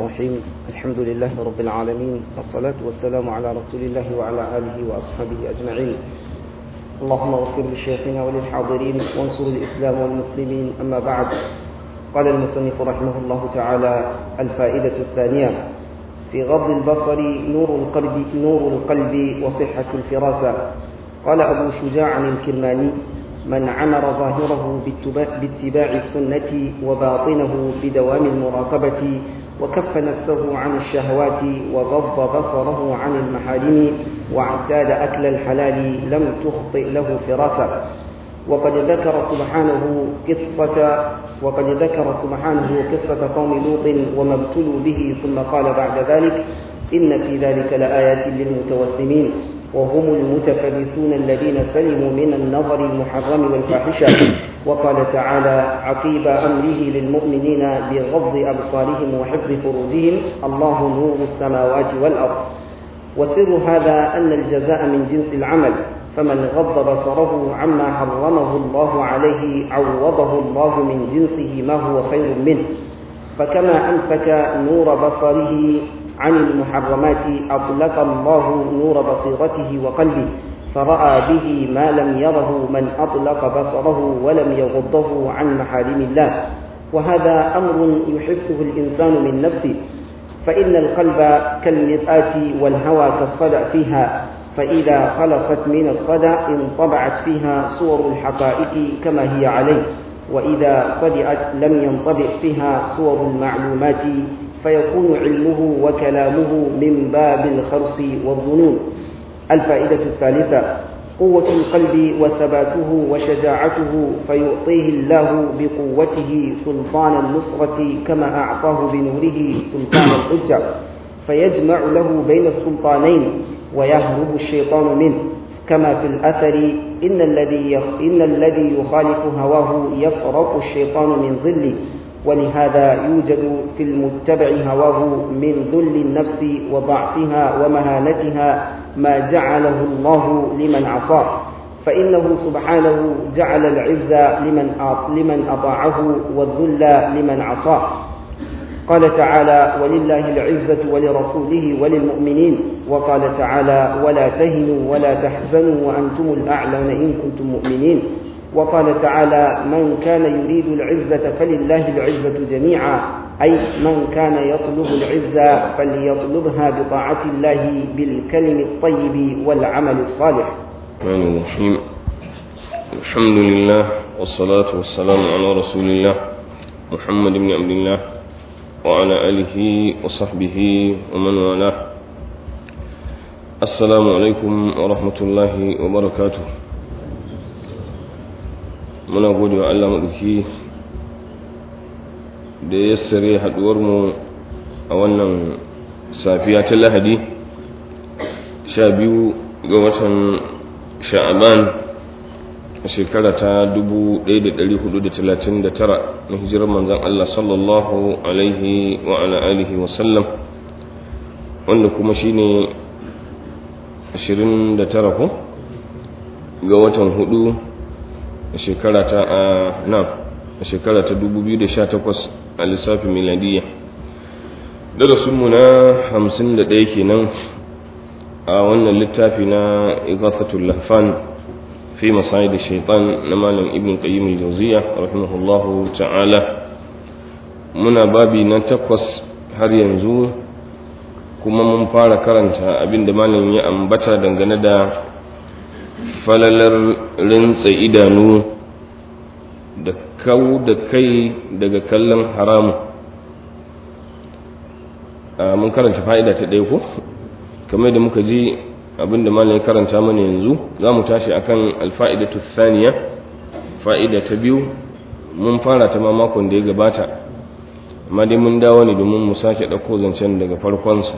الرحيم الحمد لله رب العالمين والصلاة والسلام على رسول الله وعلى آله وأصحابه أجمعين اللهم اغفر لشيخنا وللحاضرين وانصر الإسلام والمسلمين أما بعد قال المصنف رحمه الله تعالى الفائدة الثانية في غض البصر نور القلب نور القلب وصحة الفراسة قال أبو شجاع الكرماني من عمر ظاهره باتباع السنة وباطنه بدوام المراقبة وكف نفسه عن الشهوات وغض بصره عن المحارم واعتاد أكل الحلال لم تخطئ له فراسة وقد ذكر سبحانه قصة وقد ذكر سبحانه قصة قوم لوط وما ابتلوا به ثم قال بعد ذلك إن في ذلك لآيات للمتوسمين وهم المتفلسون الذين سلموا من النظر المحرم والفاحشة وقال تعالى عقيب أمره للمؤمنين بغض أبصارهم وحفظ فروجهم الله نور السماوات والأرض وسر هذا أن الجزاء من جنس العمل فمن غض بصره عما حرمه الله عليه عوضه الله من جنسه ما هو خير منه فكما أمسك نور بصره عن المحرمات أطلق الله نور بصيرته وقلبه فرأى به ما لم يره من أطلق بصره ولم يغضه عن محارم الله وهذا أمر يحسه الإنسان من نفسه فإن القلب كالمرآة والهوى كالصدأ فيها فإذا خلصت من الصدأ انطبعت فيها صور الحقائق كما هي عليه وإذا صدئت لم ينطبع فيها صور المعلومات فيكون علمه وكلامه من باب الخرص والظنون الفائدة الثالثة قوة القلب وثباته وشجاعته فيعطيه الله بقوته سلطان النصرة كما أعطاه بنوره سلطان الحجة فيجمع له بين السلطانين ويهرب الشيطان منه كما في الأثر إن الذي إن الذي يخالف هواه يفرق الشيطان من ظله ولهذا يوجد في المتبع هواه من ذل النفس وضعفها ومهانتها ما جعله الله لمن عصاه فإنه سبحانه جعل العز لمن لمن أطاعه والذل لمن عصاه قال تعالى ولله العزة ولرسوله وللمؤمنين وقال تعالى ولا تهنوا ولا تحزنوا وأنتم الأعلون إن كنتم مؤمنين وقال تعالى من كان يريد العزة فلله العزة جميعا أي من كان يطلب العزة فليطلبها بطاعة الله بالكلم الطيب والعمل الصالح الرحمن الرحيم الحمد لله والصلاة والسلام على رسول الله محمد بن عبد الله وعلى آله وصحبه ومن والاه السلام عليكم ورحمة الله وبركاته muna gode wa Allah maɗauki da ya sare haɗuwarmu a wannan safiya ta lahadi sha biyu ga watan sha'aban a shekara ta 1439 na hijirar manzan Allah sallallahu alaihi wa ala alihi wasallam wanda kuma shine 29 ko ga watan hudu a shekara ta a nan a shekara ta 2018 a lissafin miladiyya darasinmu na 51 kenan a wannan littafi na igafatul lahfan fi masayid shaitan na malam ibn qayyim al-jawziya rahimahullahu ta'ala muna babi na takwas har yanzu kuma mun fara karanta abinda malam ya ambata dangane da falalar rintsa idanu da kau da kai daga kallon haramu mun karanta fa'ida ta ɗaya ko kamar da muka ji abinda malam ya karanta mana yanzu za mu tashi akan alfa'idatu thaniya fa'ida ta biyu mun fara ta ma makon da ya gabata amma dai mun dawo ne domin mu sake ɗauko zancen daga farkonsa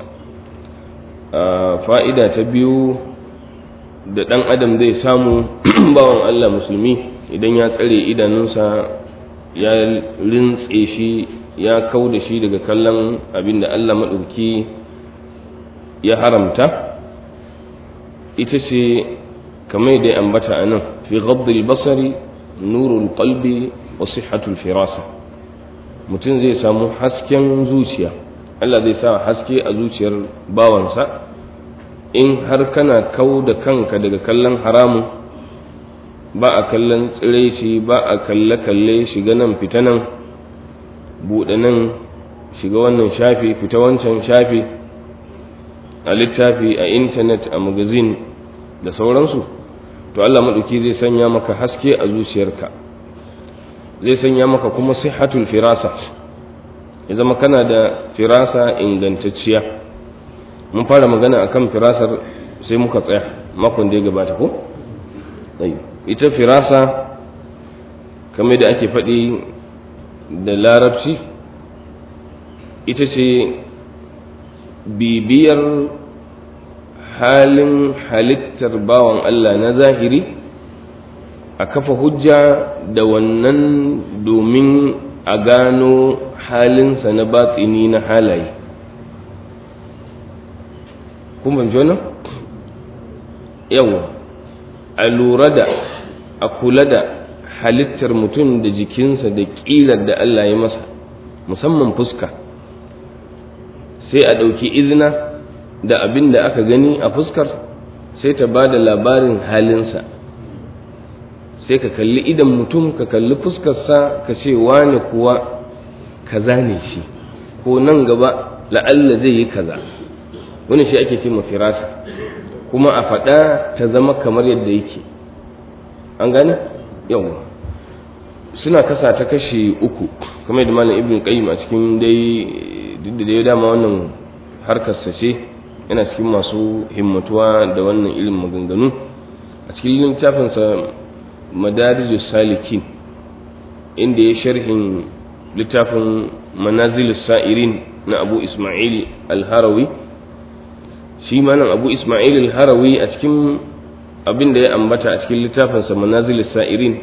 fa'ida ta biyu da ɗan adam zai samu bawan Allah musulmi idan ya tsare idanunsa ya rintse shi ya kau da shi daga kallon abin da Allah maɗauki ya haramta ita ce kamar da ya ambata a nan fi gabdil basari nurul qalbi wa sihhatul firasa mutum zai samu hasken zuciya Allah zai sa haske a zuciyar bawansa in har kana kau da kanka daga kallon haramun ba a kallon tsiraici ba a kalle-kalle shiga nan fita nan buɗe nan shiga wannan shafi fita wancan shafi a littafi a intanet a magazin da sauransu to Allah maɗauki zai sanya maka haske a zuciyarka zai sanya maka kuma sihatul firasa ya zama kana da firasa ingantacciya mun fara magana akan firasar sai muka tsaya makon da ya gabata ko ita firasa kamar da ake faɗi da larabci ita ce bibiyar halin halittar bawan Allah na zahiri a kafa hujja da wannan domin a gano halinsa na batsini na halaye kuma wannan yawa a lura da a kula da halittar mutum da jikinsa da ƙirar da Allah ya masa musamman fuska sai a ɗauki izina da abin da aka gani a fuskar sai ta ba da labarin halinsa sai ka kalli idan mutum ka kalli fuskarsa ka ce wane kuwa kaza ne shi ko nan gaba la'alla zai yi kaza wani shi ake ce firasa kuma a faɗa ta zama kamar yadda yake an gane yau suna kasa ta kashe uku kamar yadda malam ibn qayyim a cikin dai duk da dai dama wannan harkar sa ce yana cikin masu himmatuwa da wannan ilimin maganganu a cikin littafin sa madarijus salikin inda ya sharhin littafin manazilus sa'irin na abu isma'il al-harawi shi malam abu isma'il al-harawi a cikin abin da ya ambata a cikin littafinsa manazil sa'irin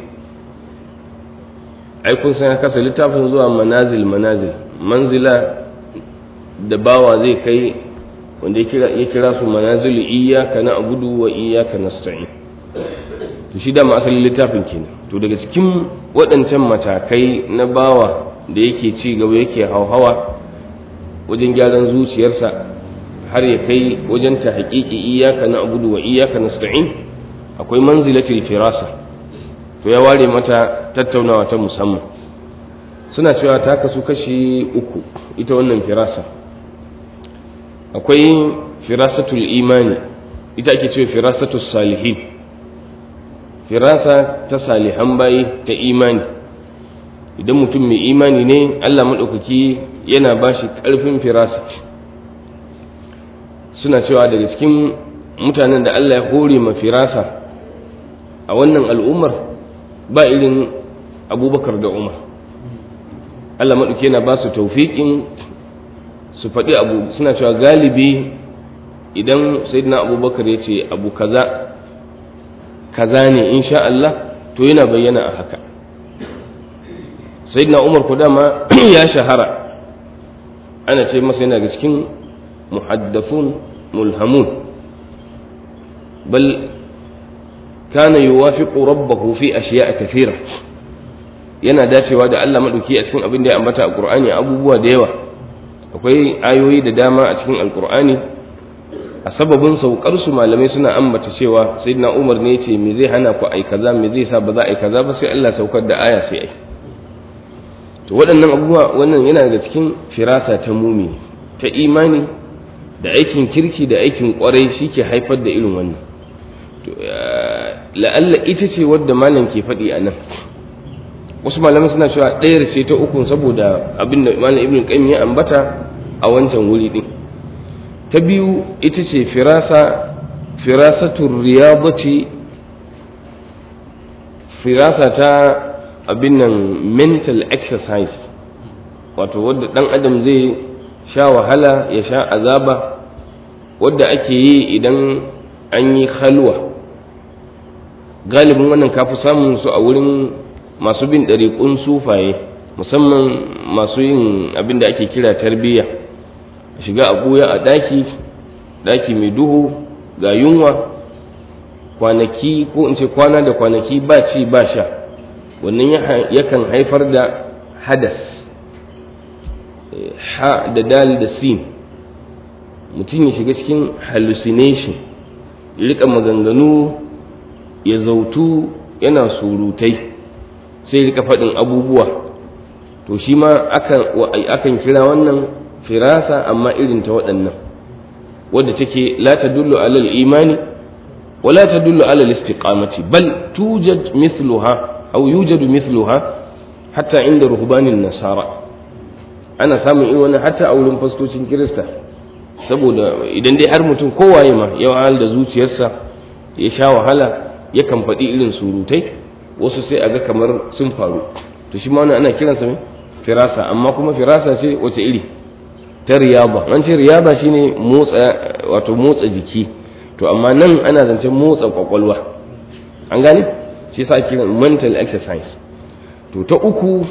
ai kun san kasa littafin zuwa manazil manazil manzila da bawa zai kai wanda ya kira su manazil iyyaka na abudu wa iyyaka nasta'in to shi da asalin littafin kenan to daga cikin waɗancan matakai na bawa da yake ci gaba yake hauhawa wajen gyaran zuciyarsa har ya kai wajen ta haƙiƙi iyaka na abudu wa iyaka nasta'in akwai manzilatul firasa to ya ware mata tattaunawa ta musamman suna cewa ta kasu kashi uku ita wannan firasa akwai firasatul imani ita ake cewa firasatul salihin firasa ta salihan bayi ta imani idan mutum mai imani ne Allah maɗaukaki yana ba shi ƙarfin firasa suna cewa daga cikin mutanen da Allah ya hore ma firasa a wannan al'ummar ba irin abubakar da umar Allah maɗauki yana ba su taufiƙin su faɗi abu suna cewa galibi idan sayyidina abubakar ya ce abu kaza kaza ne insha Allah to yana bayyana a haka sayyidina umar ku dama ya shahara ana ce masa yana ga cikin muhaddafun mulhamun bal kana yuwafiqu rabbahu fi ashiya'a kathira yana dacewa da Allah madauki a cikin abin da ya ambata a Qur'ani abubuwa da yawa akwai ayoyi da dama a cikin alqur'ani a sababin saukar su malamai suna ambata cewa sayyidina Umar ne yace me zai hana ku ai kaza me zai sa ba za a yi kaza ba sai Allah saukar da aya sai ai to waɗannan abubuwa wannan yana daga cikin firasa ta mumi ta imani da aikin kirki da aikin kwarai shi ke haifar da irin wannan la'alla ita ce wadda malam ke faɗi a nan wasu malamai suna cewa ɗayar ce ta ukun saboda abin da malam ibn qayyim ya ambata a wancan wuri din ta biyu ita ce firasa firasatul riyadati firasa ta abin nan mental exercise wato wadda ɗan adam zai sha wahala ya sha azaba wadda ake yi idan an yi halwa galibin wannan kafi samun su a wurin masu bin ɗariƙun sufaye musamman masu yin abin da ake kira tarbiyya shiga a ɓuya a ɗaki ɗaki mai duhu ga yunwa kwanaki ko in ce kwana da kwanaki ba ci ba sha wannan yakan haifar da hadas ha da dal da sin mutum ya shiga cikin hallucination ya rika maganganu ya zautu yana surutai sai rika faɗin abubuwa to shi ma akan kira wannan firasa amma irin ta waɗannan wadda take la tadullu alal imani wa la tadullu alal istiqamati bal tujad mithluha aw yujadu mithluha hatta inda ruhbanin nasara ana samun irin wannan hatta a wurin fastocin kirista saboda idan dai har mutum kowaye ma ya wahal da zuciyarsa ya sha wahala yakan faɗi irin surutai wasu sai a ga kamar sun faru to shi ma wannan ana kiransa mai firasa amma kuma firasa ce wace iri ta riyaba an ce riyaba shine motsa wato motsa jiki to amma nan ana zancen motsa kwakwalwa an gane shi yasa kiran mental exercise to ta uku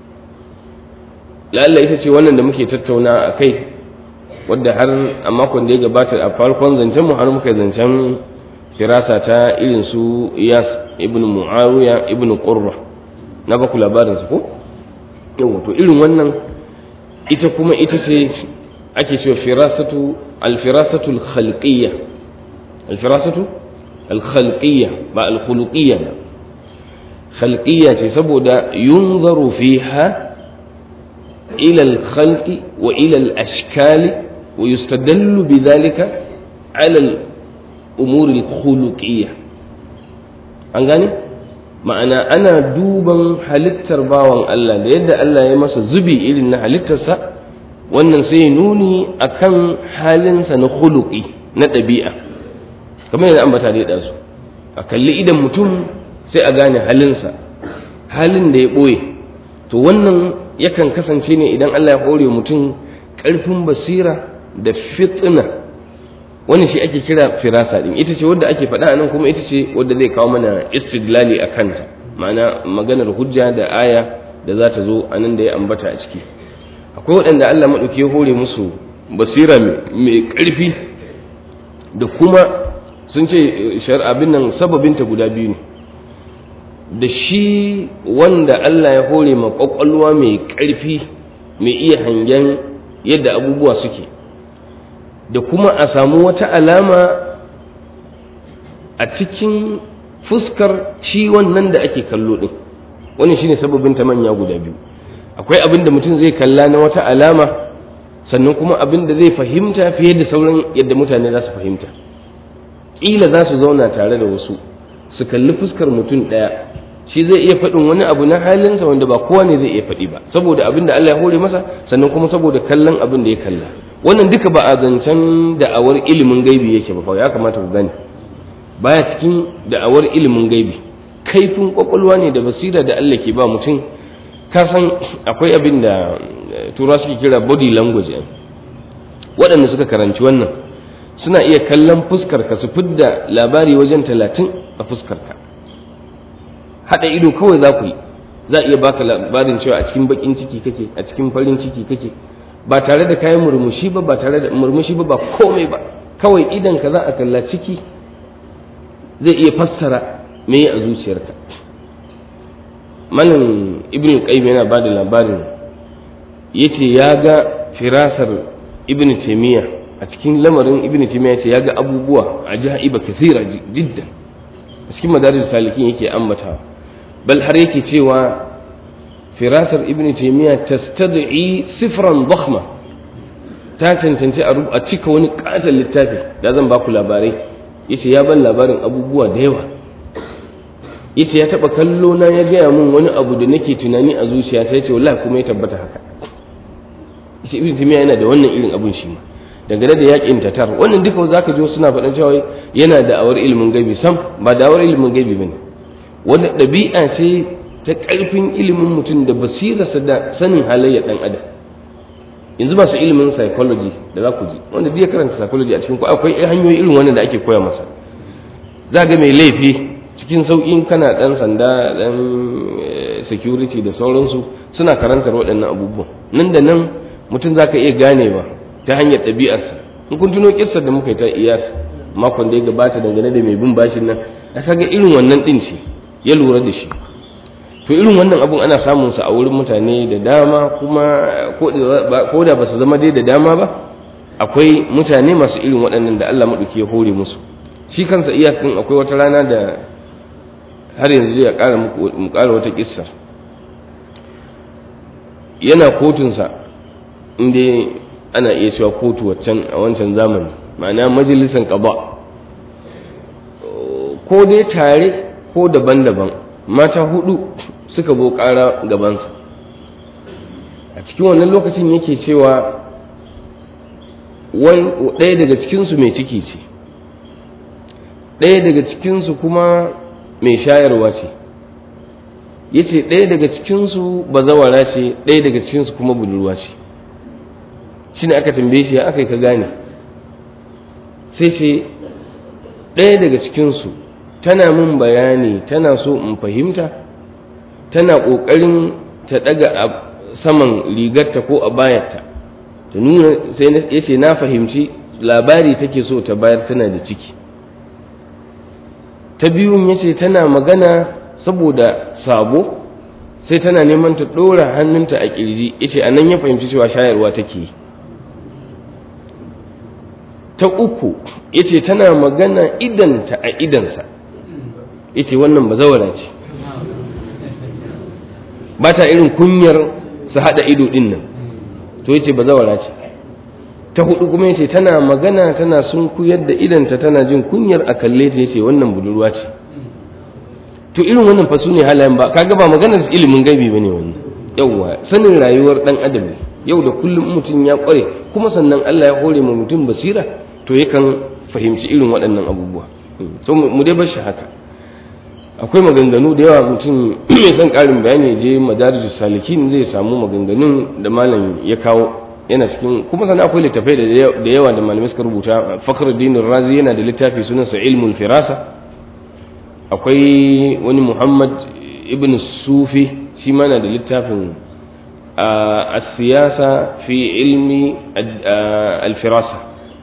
lalla ita ce wannan da muke tattauna a kai wadda har a makon da ya gabata a farkon zancen mu har muka zancen firasa ta irin su iyas ibn muawiya ibn qurra na baku labarin su ko yawa to irin wannan ita kuma ita ce ake cewa firasatu alfirasatu alkhalqiyya alfirasatu alkhalqiyya ba alkhuluqiyya ba khalqiyya ce saboda yunzaru fiha ila alkhalqi wa ila alashkali wa yustadallu bidhalika ala الأمور الخلقية an gane ma'ana ana duban halittar bawan Allah da yadda Allah ya masa zubi irin na halittarsa wannan sai nuni akan halinsa na khuluqi na ɗabi'a kamar yadda ambata da ya su a kalli idan mutum sai a gane halinsa halin da ya ɓoye to wannan yakan kasance ne idan Allah ya hore mutum ƙarfin basira da fitna wannan shi ake kira firasa din ita ce wadda ake faɗa nan kuma ita ce wadda zai kawo mana istidlali a kanta ma'ana maganar hujja da aya da za ta zo a nan da ya ambata a ciki akwai waɗanda Allah maɗauki ya hore musu basira mai ƙarfi da kuma sun ce abin nan sababinta guda biyu ne da shi wanda Allah ya hore ma ƙwaƙwalwa mai ƙarfi mai iya hangen yadda abubuwa suke da kuma a samu wata alama a cikin fuskar shi wannan da ake kallo din wannan shine sababin ta manya guda biyu akwai abin da mutum zai kalla na wata alama sannan kuma abin da zai fahimta fiye da sauran yadda mutane za su fahimta ƙila za su zauna tare da wasu su kalli fuskar mutum ɗaya shi zai iya faɗin wani abu na halinsa wanda ba kowa ne zai iya faɗi ba saboda abin da Allah ya hore masa sannan kuma saboda kallon abin da ya kalla wannan duka ba a zancen da'awar ilimin gaibi yake ba ya kamata ku gane baya cikin da'awar ilimin gaibi kaifin kwakwalwa ne da basira da Allah ke ba mutum ka san akwai abin da tura suke kira body language waɗanda suka karanci wannan suna iya kallon fuskar ka su fidda labari wajen talatin a fuskar ka haɗa ido kawai za ku yi za a iya baka labarin cewa a cikin baƙin ciki kake a cikin farin ciki kake ba tare da kayan murmushi ba ba tare da murmushi ba ba komai ba kawai idan ka za a kalla ciki zai iya fassara me a zuciyarka malam ibn qayyim yana ba da labarin yace ya ga firasar ibn taymiya a cikin lamarin ibn taymiya yace ya ga abubuwa ajaiba kathira jiddan a cikin madaris salikin yake ambatawa bal har yake cewa firasar ibn taymiya tastad'i sifran dakhma ta cancanci a cika wani katon littafi da zan baku labarai yace ya ban labarin abubuwa da yawa yace ya taba kallo na ya gaya mun wani abu da nake tunani a zuciya sai ce wallahi kuma ya tabbata haka yace ibn taymiya yana da wannan irin abun shi ma dangane da yakin tatar wannan duka zaka ji suna faɗan cewa yana da awar ilimin gaibi sam ba da awar ilimin gaibi bane wanda ɗabi'a ce ta ƙarfin ilimin mutum da basirarsa da sanin halayyar ɗan adam yanzu masu ilimin psychology da za ku ji wanda duk ya karanta psychology a cikin ku akwai hanyoyi irin wannan da ake koya masa za ga mai laifi cikin sauƙin kana ɗan sanda ɗan security da sauransu suna karantar waɗannan abubuwan nan da nan mutum za ka iya ganewa ta hanyar ɗabi'arsa in kun tuno kissar da muka yi ta iyas makon da ya gabata dangane da mai bin bashin nan a kaga irin wannan ɗin ce ya lura da shi to irin wannan abun ana samun sa a wurin mutane da dama kuma ko da ba su zama dai da dama ba akwai mutane masu irin waɗannan da Allah maɗauki ya hore musu shi kansa iyakan akwai wata rana da har yanzu ya ƙara mu ƙara wata kissa yana kotunsa inda ana iya cewa kotu waccan a wancan zamani ma'ana majalisan ƙaba ko dai tare ko daban-daban mata hudu suka zo ƙara gabansa a cikin wannan lokacin yake cewa ɗaya daga cikinsu mai ciki ce ɗaya daga cikinsu kuma mai shayarwa ce ya ce ɗaya daga cikinsu bazawara ce ɗaya daga cikinsu kuma budurwa ce shi ne aka tambaye shi ya aka yi ka gane sai ce ɗaya daga cikinsu tana min bayani tana so in fahimta tana ƙoƙarin ta ɗaga a saman rigarta ko a bayarta ta nuna sai ya ce na fahimci labari take so ta bayar tana da ciki ta biyun ya ce tana magana saboda sabo sai tana neman ta ɗora hannunta a ƙirji ya ce a nan ya fahimci cewa shayarwa take yi ta uku ya ce tana magana idanta a idansa ya ce wannan ba zawara ce ba ta irin kunyar su haɗa ido ɗin nan to ya ce ba zawara ce ta hudu kuma ya ce tana magana tana sun kuyar da idanta tana jin kunyar a kalle ta ya ce wannan budurwa ce to irin wannan fa su ne halayen ba kaga ba maganar ilimin gaibi ba ne wannan yauwa sanin rayuwar ɗan adam yau da kullum mutum ya ƙware kuma sannan Allah ya hore ma mutum basira to yakan fahimci irin waɗannan abubuwa to mu dai bar shi haka akwai maganganu da yawa mutum mai son ƙarin bayani je madarijus salikin zai samu maganganun da malam ya kawo yana cikin kuma sannan akwai littafai da yawa da malamai suka rubuta fakhruddin razi yana da littafi sunansa ilmul firasa akwai wani muhammad ibn sufi shi ma na da littafin السياسة في علم الفراسة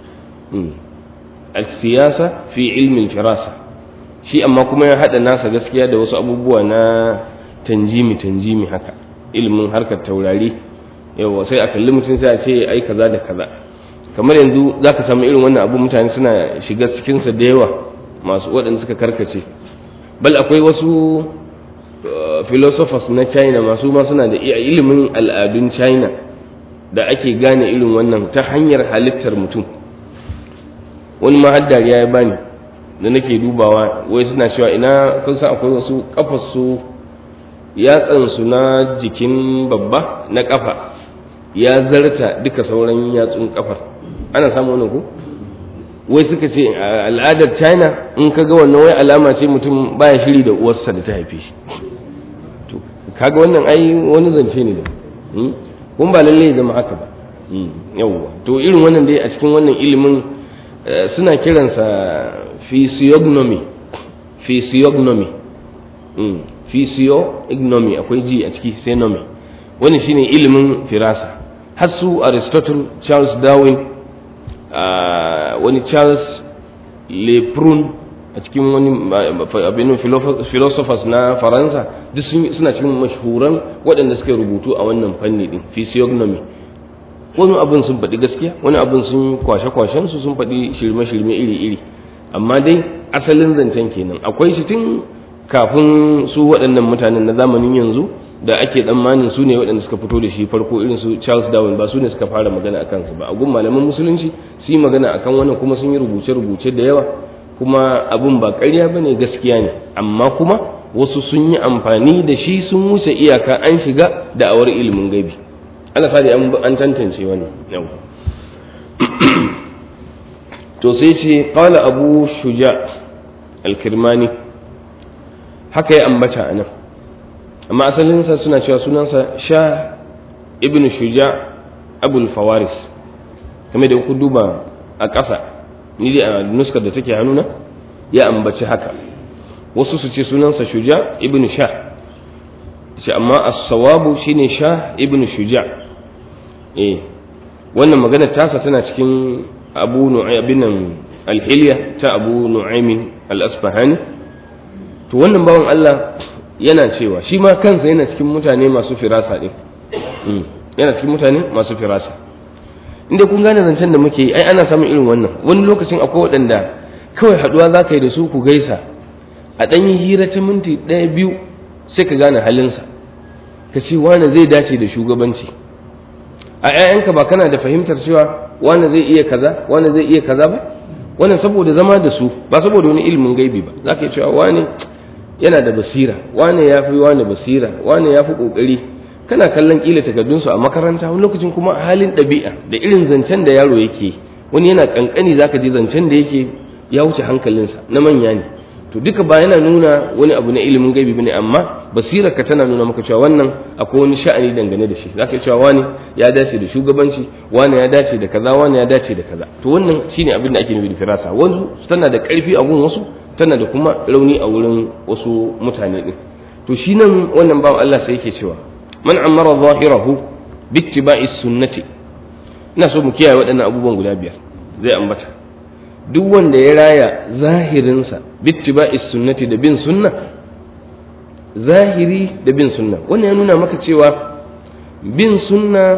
السياسة في علم الفراسة shi amma kuma ya haɗa nasa gaskiya da wasu abubuwa na tanjimi tanjimi haka ilimin harkar taurari yawa sai a kalli mutum sai a ce ai kaza da kaza kamar yanzu za ka samu irin wannan abu mutane suna shiga cikinsa da yawa masu waɗanda suka karkace bal akwai wasu philosophers na china masu ma suna da ilimin al'adun china da ake gane irin wannan ta hanyar halittar mutum wani ma har dariya ya bani da nake dubawa wai suna cewa ina kun san akwai wasu kafarsu yatsansu na jikin babba na kafa ya zarta duka sauran yatsun kafar ana samu wannan ko wai suka ce al'adar china in ka ga wannan wai alama ce mutum baya shiri da uwarsa da ta haife shi to kaga wannan ai wani zance ne da kun ba lalle ya zama haka ba yawwa to irin wannan dai a cikin wannan ilimin suna kiransa physiognomy physiognomy physiognomy akwai ji a ciki sai nomi wani shine ilimin firasa har su aristotle charles darwin wani charles leprun a cikin wani abinin philosophers na faransa duk suna cikin mashhuran waɗanda suka rubutu a wannan fanni din physiognomy wani abin sun faɗi gaskiya wani abin sun kwashe-kwashen su sun faɗi shirme-shirme iri-iri amma dai asalin zancen kenan akwai shi tun kafin su waɗannan mutanen na zamanin yanzu da ake tsammanin su ne waɗanda suka fito da shi farko irin su Charles Darwin ba su ne suka fara magana a kansu ba a gun malaman musulunci su yi magana akan wannan kuma sun yi rubuce-rubuce da yawa kuma abin ba ƙarya ba ne gaskiya ne amma kuma wasu sun yi amfani da shi sun wuce iyaka an shiga da awar ilimin gaibi ana sa an tantance wannan yau to sai ce qala abu shuja al-kirmani haka ya ambata a nan amma asalinsa suna cewa sunansa sha ibn shuja abul fawaris kamar da ku duba a ƙasa ni dai a nuskar da take hannuna ya ambaci haka wasu su ce sunansa shuja ibn sha ce amma as-sawabu shine sha ibn shuja eh wannan magana tasa tana cikin abu nu'aybin al-hilya ta abu nu'aymin al-asfahani to wannan bawan Allah yana cewa shi ma kansa yana cikin mutane masu firasa ɗin yana cikin mutane masu firasa inda kun gane zancen da muke yi ai ana samun irin wannan wani lokacin akwai waɗanda kawai haɗuwa za ka yi da su ku gaisa a ɗan yi hira ta minti ɗaya biyu sai ka gane halinsa ka ce wane zai dace da shugabanci a 'ya'yanka ba kana da fahimtar cewa wane zai iya kaza wane zai iya kaza ba wannan saboda zama da su ba saboda wani ilimin gaibi ba za ka yi cewa wane yana da basira wane ya fi wane basira wane ya fi ƙoƙari kana kallon ƙila takardunsu a makaranta wani lokacin kuma a halin ɗabi'a da irin zancen da yaro yake wani yana ƙanƙani za ka ji zancen da yake ya wuce hankalinsa na manya ne to duka ba yana nuna wani abu na ilimin gaibi bane amma basirar ka tana nuna maka cewa wannan akwai wani sha'ani dangane da shi zaka cewa wani ya dace da shugabanci wani ya dace da kaza wani ya dace da kaza to wannan shine abin da ake nufi da firasa wanzu tana da karfi a gun wasu tana da kuma rauni a wurin wasu mutane din to shi nan wannan bawan Allah sai yake cewa man amara zahirahu bittiba'i sunnati ina so mu kiyaye waɗannan abubuwan guda biyar zai ambata duk wanda ya raya zahirinsa bittiba'i sunnati da bin sunna zahiri da bin sunna wannan ya nuna maka cewa bin sunna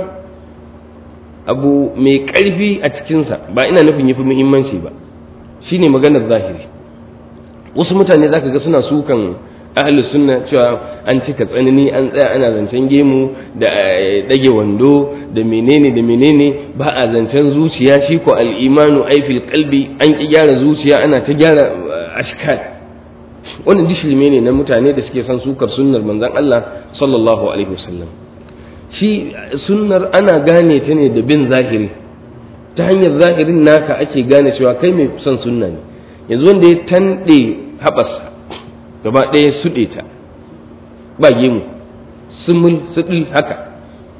abu mai ƙarfi a cikinsa ba ina nufin yafi muhimmanci ba shine maganar zahiri wasu mutane zaka ga suna sukan ahli sunna cewa an cika tsanani an tsaya ana zancen gemu da dage wando da menene da menene ba a zancen zuciya shi ko al'imanu ai fil qalbi an ki gyara zuciya ana ta gyara ashkal wannan dishilme ne na mutane da suke son sukar sunnar manzon Allah sallallahu alaihi wasallam shi sunnar ana gane ta ne da bin zahiri ta hanyar zahirin naka ake gane cewa kai mai son sunna ne yanzu wanda ya tanɗe haɓasa gaba ɗaya suɗe ta ba gemu sumul suɗi haka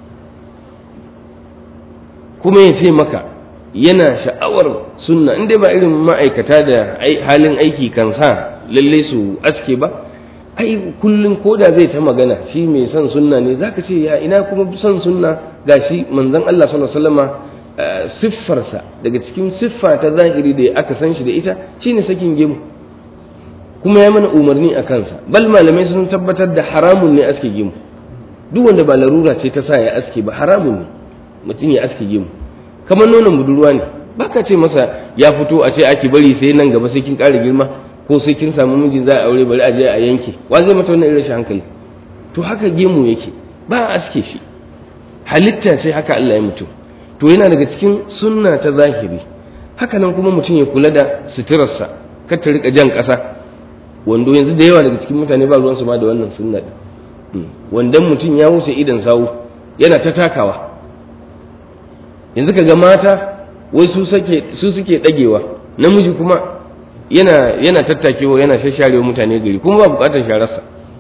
kuma ya ce maka yana sha'awar sunna in dai ba irin ma'aikata da halin aiki kan sa lalle su aske ba ai kullum ko da zai ta magana shi mai son sunna ne zaka ce ya ina kuma son sunna gashi manzon Allah sallallahu alaihi wasallama siffarsa daga cikin siffa ta zahiri da aka san shi da ita shine sakin gemu kuma ya mana umarni a kansa bal malamai sun tabbatar da haramun ne aske gemu duk wanda ba larura ce ta sa ya aske ba haramun ne mutum ya aske gemu kamar nonon budurwa ne baka ce masa ya fito a ce ake bari sai nan gaba sai kin ƙara girma ko sai kin samu mijin za a aure bari a je a yanke wa zai mata wannan irin hankali to haka gemu yake ba a aske shi halitta ce haka Allah ya mutum to yana daga cikin sunna ta zahiri haka nan kuma mutum ya kula da suturarsa kar ta rika jan ƙasa wando yanzu da yawa daga cikin mutane ba ruwansu ma da wannan sunna din wandon mutum ya wuce idan sawu yana ta takawa yanzu ka ga mata wai su suke su suke dagewa namiji kuma yana yana tattakewa yana shasharewa mutane gari kuma ba bukatar shararsa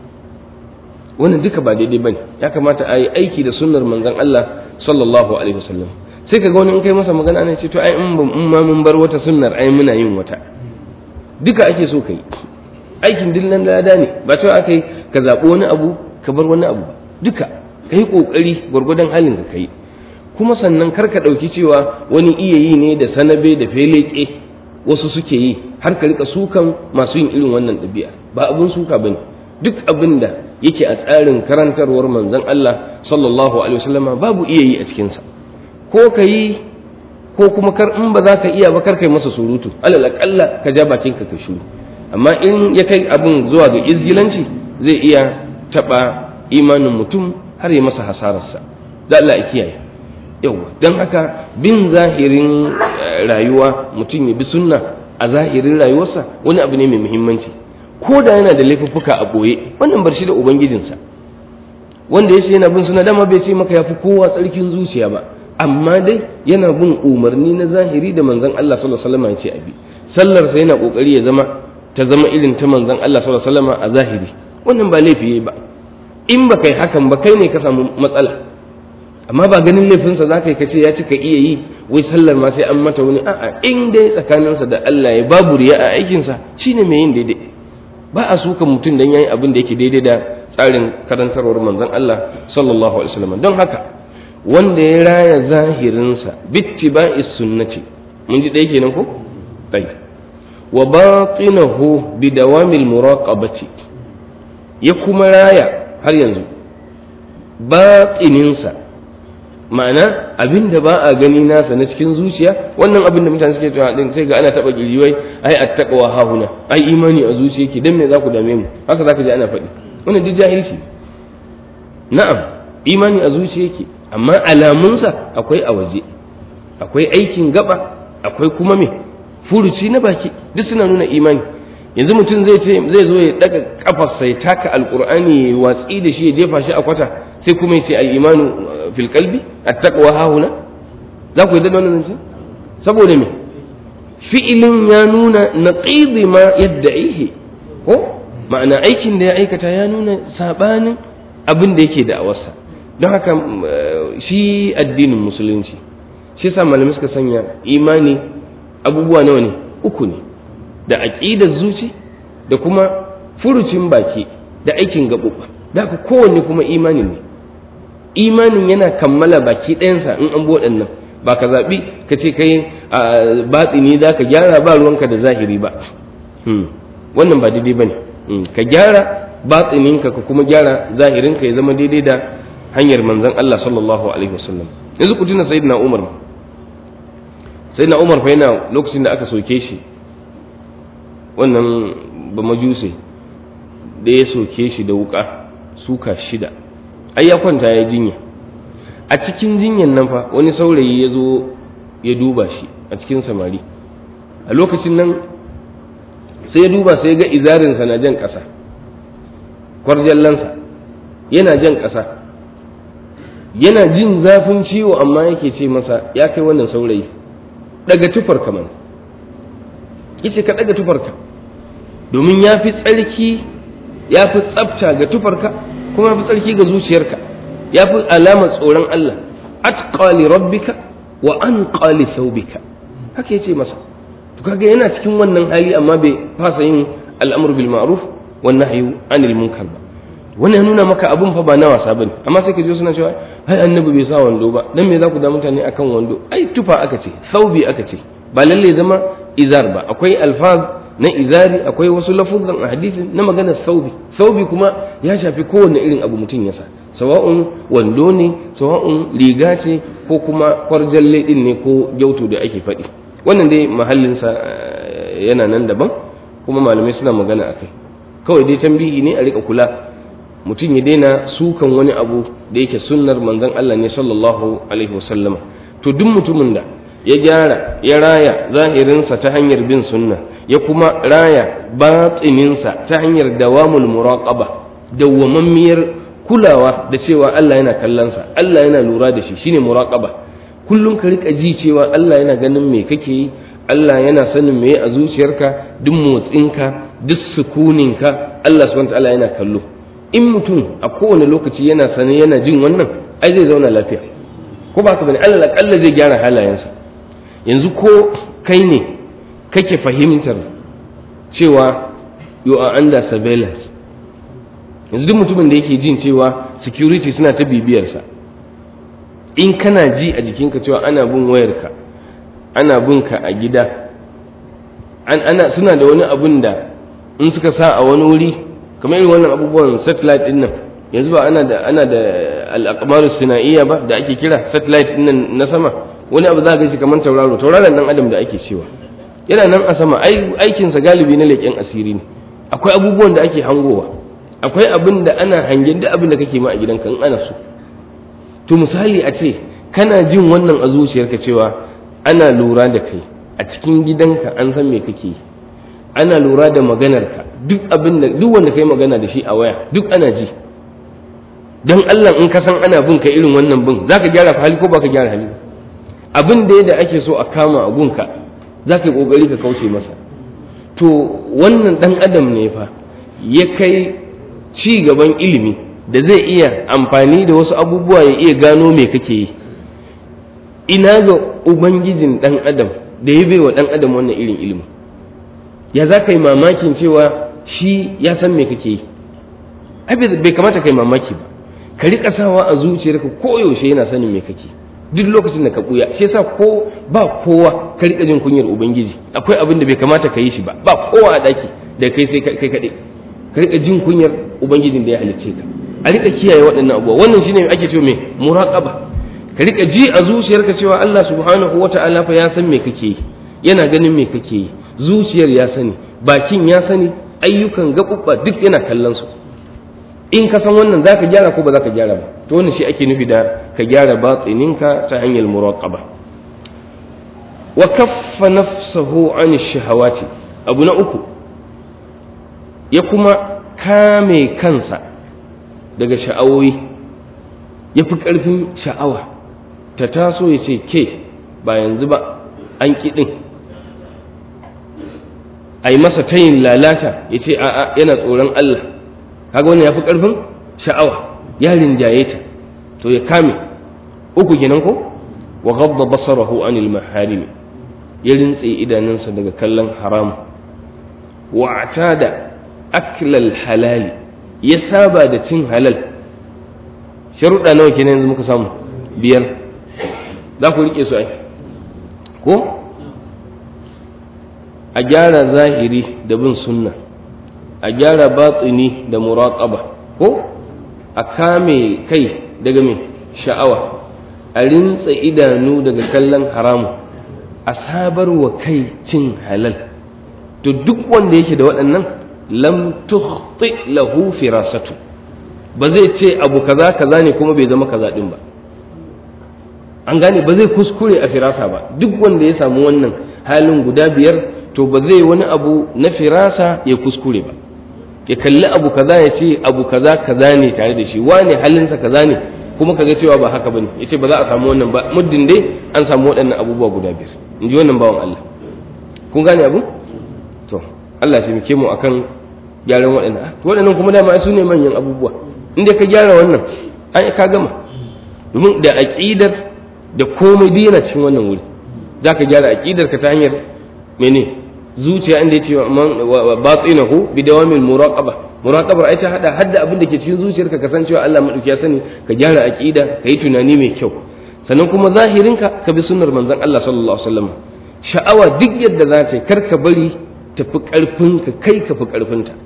wannan duka ba daidai bane ya kamata a yi aiki da sunnar manzon Allah sallallahu alaihi wasallam sai ka ga wani in kai masa magana ne ce to ai in ma mun bar wata sunnar ai muna yin wata duka ake so kai aikin dillan lada ne ba cewa aka yi ka zaɓi wani abu ka bar wani abu duka ka yi ƙoƙari gwargwadon halin ka kai kuma sannan kar ka ɗauki cewa wani iya yi ne da sanabe da feleke wasu suke yi har ka rika sukan masu yin irin wannan ɗabi'a ba abun suka bane duk abin da yake a tsarin karantarwar manzon Allah sallallahu alaihi wasallama babu iya yi a cikinsa ko ka yi ko kuma kar in ba za ka iya ba kar kai masa surutu alal aqalla ka ja bakinka ka shiru amma in ya kai abin zuwa ga izgilanci zai iya taɓa imanin mutum har ya masa hasararsa da Allah ya kiyaye yawa don haka bin zahirin rayuwa mutum ya bi sunna a zahirin rayuwarsa wani abu ne mai muhimmanci ko da yana da laifuffuka a ɓoye wannan bar shi da ubangijinsa wanda ya ce yana bin suna dama bai ce maka ya fi kowa tsarkin zuciya ba amma dai yana bin umarni na zahiri da manzon Allah sallallahu alaihi wasallam ya ce abi sallarsa yana kokari ya zama ta zama irin ta manzon Allah sallallahu alaihi wasallam a zahiri wannan ba laifi yayi ba in ba kai hakan ba kai ne ka samu matsala amma ba ganin laifinsa za ka yi kace ya cika iya yi wai sallar ma sai an mata wani a'a in dai tsakaninsa da Allah ya babu riya a aikinsa shine mai yin daidai ba a sukan mutum dan yayi abin da yake daidai da tsarin karantarwar manzon Allah sallallahu alaihi wasallam don haka wanda ya raya zahirinsa bittiba'is sunnati mun ji ɗaya kenan ko tayyib wa batinahu bidawamil muraqabati ya kuma raya har yanzu batsininsa ma'ana abin da ba a gani nasa na cikin zuciya wannan abin da mutane suke cewa din sai ga ana taba wai ai attaqwa hahuna ai imani a zuciya yake dan me za ku dame mu haka zaka ji ana faɗi wannan duk jahilci na'am imani a zuciya yake amma alamunsa akwai a waje akwai aikin gaba akwai kuma me furuci na baki duk suna nuna imani yanzu mutum zai ce zai zo ya daga kafarsa ya taka alqur'ani ya watsi da shi ya jefa shi a kwata sai kuma ya ce al imanu fil qalbi at-taqwa hahuna za ku yi da wannan zance saboda me fi'ilin ya nuna naqidi ma yadda'ihi ko ma'ana aikin da ya aikata ya nuna sabanin abin da yake da awarsa don haka shi addinin musulunci shi yasa malamai suka sanya imani abubuwa nawa ne uku ne da aqidar zuci da kuma furucin baki da aikin gaɓuɓɓa da haka kowanne kuma imani ne imanin yana kammala baki ɗayansa in an waɗannan ba ka zaɓi ka ce kai a batsini za ka gyara ba ruwanka da zahiri ba wannan ba daidai ba ne ka gyara batsininka ka kuma gyara zahirinka ya zama daidai da hanyar manzon Allah sallallahu alaihi wasallam yanzu ku tuna sayyidina Umar sayyidina Umar fa yana lokacin da aka soke shi wannan ba majuse da ya soke shi da wuka suka shida ai ya kwanta ya jinya a cikin jinyan nan fa wani saurayi ya zo ya duba shi a cikin samari a lokacin nan sai ya duba sai ya ga izarinsa na jan ƙasa kwarjallansa yana jan ƙasa yana jin zafin ciwo amma yake ce masa ya kai wannan saurayi daga tufarka mana yace ka daga tufarka domin ya fi tsarki ya fi tsafta ga tufarka kuma ya fi tsarki ga zuciyarka ya fi alamar tsoron Allah atqa li rabbika wa anqa li thawbika haka yace masa to kaga yana cikin wannan hali amma bai fasa yin al'amru bil ma'ruf wan nahyu anil munkar ba wannan ya nuna maka abun fa ba na wasa bane amma sai ka je suna cewa ai annabi bai sa wando ba dan me za ku da mutane akan wando ai tufa aka ce saubi aka ce ba lalle zama izar ba akwai alfaz na izari akwai wasu lafuzan a hadisin na maganar saubi saubi kuma ya shafi kowanne irin abu mutum ya sa sawa'un wando ne sawa'un riga ce ko kuma kwarjalle din ne ko gyautu da ake faɗi wannan dai mahallinsa yana nan daban kuma malamai suna magana akai kawai dai tambihi ne a rika kula mutum ya daina sukan wani abu da yake sunnar manzon Allah ne sallallahu alaihi wasallama to duk mutumin da ya gyara ya raya zahirinsa ta hanyar bin sunna ya kuma raya batsininsa ta hanyar dawamul muraqaba dawwamammiyar kulawa da cewa Allah yana kallonsa Allah yana lura da shi shine muraqaba kullum ka rika ji cewa Allah yana ganin me kake yi Allah yana sanin me a zuciyarka duk motsinka duk sukuninka Allah subhanahu wa ta'ala yana kallo in mutum a kowane lokaci yana sane yana jin wannan ai zai zauna lafiya ko ba ka bane Allah akalla zai gyara halayensa yanzu ko kai ne kake fahimtar cewa you are under surveillance yanzu duk mutumin da yake jin cewa security suna ta bibiyarsa in kana ji a jikinka cewa ana bin wayarka ana bin ka a gida ana suna da wani abun da in suka sa a wani wuri kamar irin wannan abubuwan satellite din nan yanzu ba ana da ana da al-aqmaru sinaiya ba da ake kira satellite din nan na sama wani abu za ka shi kamar tauraro tauraron dan adam da ake cewa yana nan a sama aikin sa galibi na leƙen asiri ne akwai abubuwan da ake hangowa akwai abin da ana hangen da abin da kake ma a gidanka in ana so to misali a ce kana jin wannan a zuciyarka cewa ana lura da kai a cikin gidanka an san me kake yi ana lura da maganarka duk abin da duk wanda kai magana da shi a waya duk ana ji dan Allah in ka san ana bin ka irin wannan bin zaka gyara hali ko baka gyara hali abin da yadda ake so a kama a gunka zaka yi kokari ka kauce masa to wannan dan adam ne fa ya kai ci gaban ilimi da zai iya amfani da wasu abubuwa ya iya gano me kake yi ina ga ubangijin dan adam da ya bai wa dan adam wannan irin ilimi ya za ka yi mamakin cewa shi ya san me kake yi ai bai kamata ka yi mamaki ba ka riƙa sawa a zuciyarka koyaushe yana sanin me kake duk lokacin da ka buya shi yasa ko ba kowa ka riƙa jin kunyar ubangiji akwai abin da bai kamata ka yi shi ba ba kowa a ɗaki da kai sai kai kaɗai ka riƙa jin kunyar ubangijin da ya halicce ka a rika kiyaye waɗannan abubuwa wannan shine ake cewa me muraqaba ka rika ji a zuciyarka cewa Allah subhanahu wata'ala fa ya san me kake yi yana ganin me kake yi zuciyar ya sani bakin ya sani ayyukan gaɓuɓɓa duk yana kallon su in ka san wannan za ka gyara ko ba za ka gyara ba to wannan shi ake nufi da ka gyara batsininka ta hanyar muraqaba wa kaffa nafsahu an shahawati abu na uku ya kuma kame kansa daga sha'awoyi ya fi ƙarfin sha'awa ta taso ya ce ke ba yanzu ba an kiɗin a yi masa tayin lalata ya ce a'a yana tsoron Allah kaga wannan ya fi ƙarfin sha'awa ya rinjaye ta to ya kame uku kenan ko wa ghabba basarahu anil maharim ya rintse idanunsa daga kallon haram wa atada aklal halali ya saba da cin halal sharuɗa nawa kenan yanzu muka samu biyar za ku riƙe su ai ko a gyara zahiri da bin sunna a gyara batsini da muraqaba ko a kame kai daga mai sha'awa a rintsa idanu daga kallon haramu a sabar wa kai cin halal to duk wanda yake da waɗannan lam tukhti lahu firasatu ba zai ce abu kaza kaza ne kuma bai zama kaza din ba an gane ba zai kuskure a firasa ba duk wanda ya samu wannan halin guda biyar to ba zai wani abu na firasa ya kuskure ba ya kalli abu kaza ya ce abu kaza kaza ne tare da shi wane halinsa kaza ne kuma kaga cewa ba haka bane yace ba za a samu wannan ba muddin dai an samu waɗannan abubuwa guda biyar in ji wannan bawan Allah kun gane abu to Allah ya taimake mu akan gyaran waɗannan waɗannan kuma dama su ne manyan abubuwa inda ka gyara wannan ai ka gama domin da aqidar da komai duk yana cikin wannan wuri zaka gyara aqidar ka ta hanyar mene zuciya inda yace wa batinahu bi dawamil muraqaba muraqabar ai ta hada hadda abin da ke cikin zuciyarka ka san cewa Allah madauki ya sani ka gyara aqida ka yi tunani mai kyau sannan kuma zahirinka ka bi sunnar manzon Allah sallallahu alaihi wasallam sha'awa duk yadda za ta yi kar ka bari tafi karfin ka kai ka fi karfin ta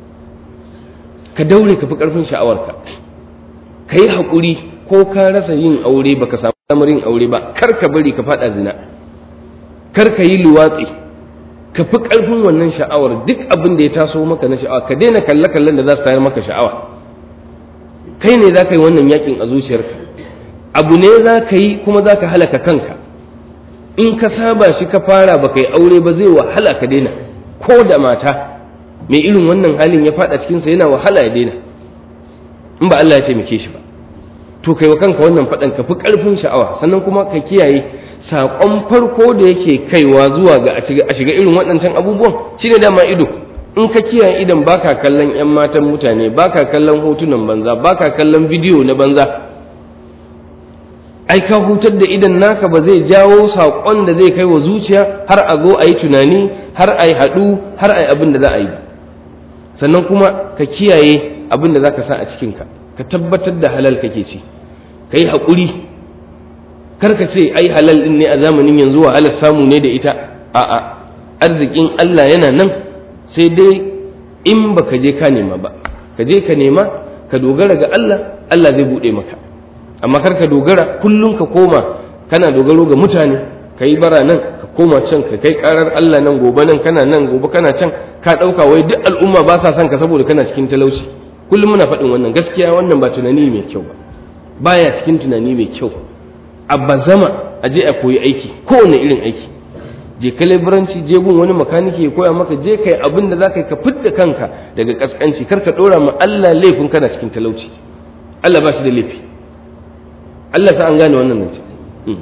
ka daure ka fi karfin sha'awarka ka yi haƙuri ko ka rasa yin aure baka samu damar yin aure ba kar ka bari ka faɗa zina kar ka yi luwatsi ka fi ƙarfin wannan sha'awar duk abin da ya taso maka na sha'awa ka daina kalle-kallen da za su tayar maka sha'awa kai ne za ka yi wannan yakin a zuciyarka abu ne za ka yi kuma za ka halaka kanka in ka saba shi ka fara ba ka yi aure ba zai wahala ka daina ko da mata mai irin wannan halin ya faɗa cikinsa yana wahala ya daina in ba Allah ya taimake shi ba to kai wa kanka wannan faɗan ka fi ƙarfin sha'awa sannan kuma ka kiyaye saƙon farko da yake kaiwa zuwa ga a shiga irin waɗancan abubuwan shine dama ido in ka kiyaye idan baka kallon 'yan matan mutane baka kallon hotunan banza baka kallon bidiyo na banza ai ka hutar da idan naka ba zai jawo saƙon da zai kai wa zuciya har a zo a yi tunani har a yi haɗu har a yi abin da za a yi sannan kuma ka kiyaye abin da za ka sa a cikinka ka tabbatar da halal kake ci ka yi haƙuri karka ce ai halal din ne a zamanin yanzu wahalar samu ne da ita a'a arzikin Allah yana nan sai dai in baka je ka nema ba ka je ka nema ka dogara ga Allah Allah zai bude maka amma kar ka dogara kullum ka koma kana dogaro ga mutane ka yi bara nan ka koma can ka kai karar Allah nan gobe nan kana nan gobe kana can ka dauka wai duk al'umma ba sa son ka saboda kana cikin talauci kullum muna faɗin wannan gaskiya wannan ba tunani mai kyau ba baya cikin tunani mai kyau a bazama a je a koyi aiki kowane irin aiki je ka leburanci je gun wani makaniki ya koya maka je kai abin da za ka yi ka fidda kanka daga kaskanci kar ka ɗora ma Allah laifin kana cikin talauci Allah ba shi da laifi Allah sa an gane wannan nan ce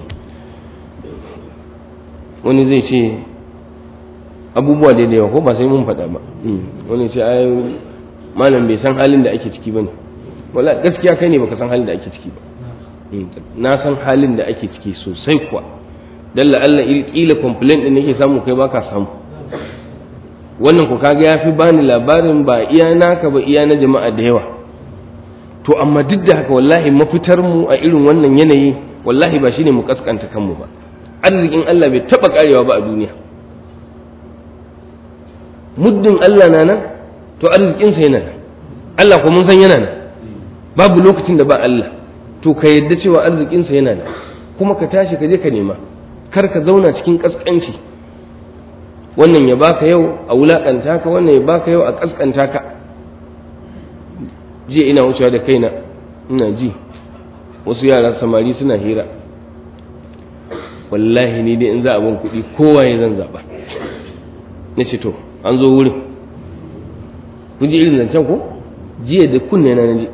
wani zai ce abubuwa da yawa ko ba sai mun faɗa ba wani ce ai malam bai san halin da ake ciki bane wala gaskiya kai ne baka san halin da ake ciki ba na san halin da ake ciki sosai kuwa dan Allah kila complaint din nake samu kai baka samu wannan ku kaga yafi bani labarin ba iya naka ba iya na jama'a da yawa to amma duk da haka wallahi mafitar mu a irin wannan yanayi wallahi ba shine mu kaskanta kanmu ba arzikin Allah bai taba karewa ba a duniya muddin Allah na nan to arzikinsa yana nan Allah ko mun san yana nan babu lokacin da ba Allah to ka yadda cewa arzikinsa yana nan kuma ka tashi ka je ka nema kar ka zauna cikin kaskanci wannan ya baka yau a wulakanta ka wannan ya baka yau a kaskanta ka jiya ina wucewa da kaina ina ji wasu yara samari suna hira wallahi ni dai in za a ban kuɗi kowa ya zan zaɓa na ce to an zo wurin kun ji irin zancen ko jiya da kunne na ji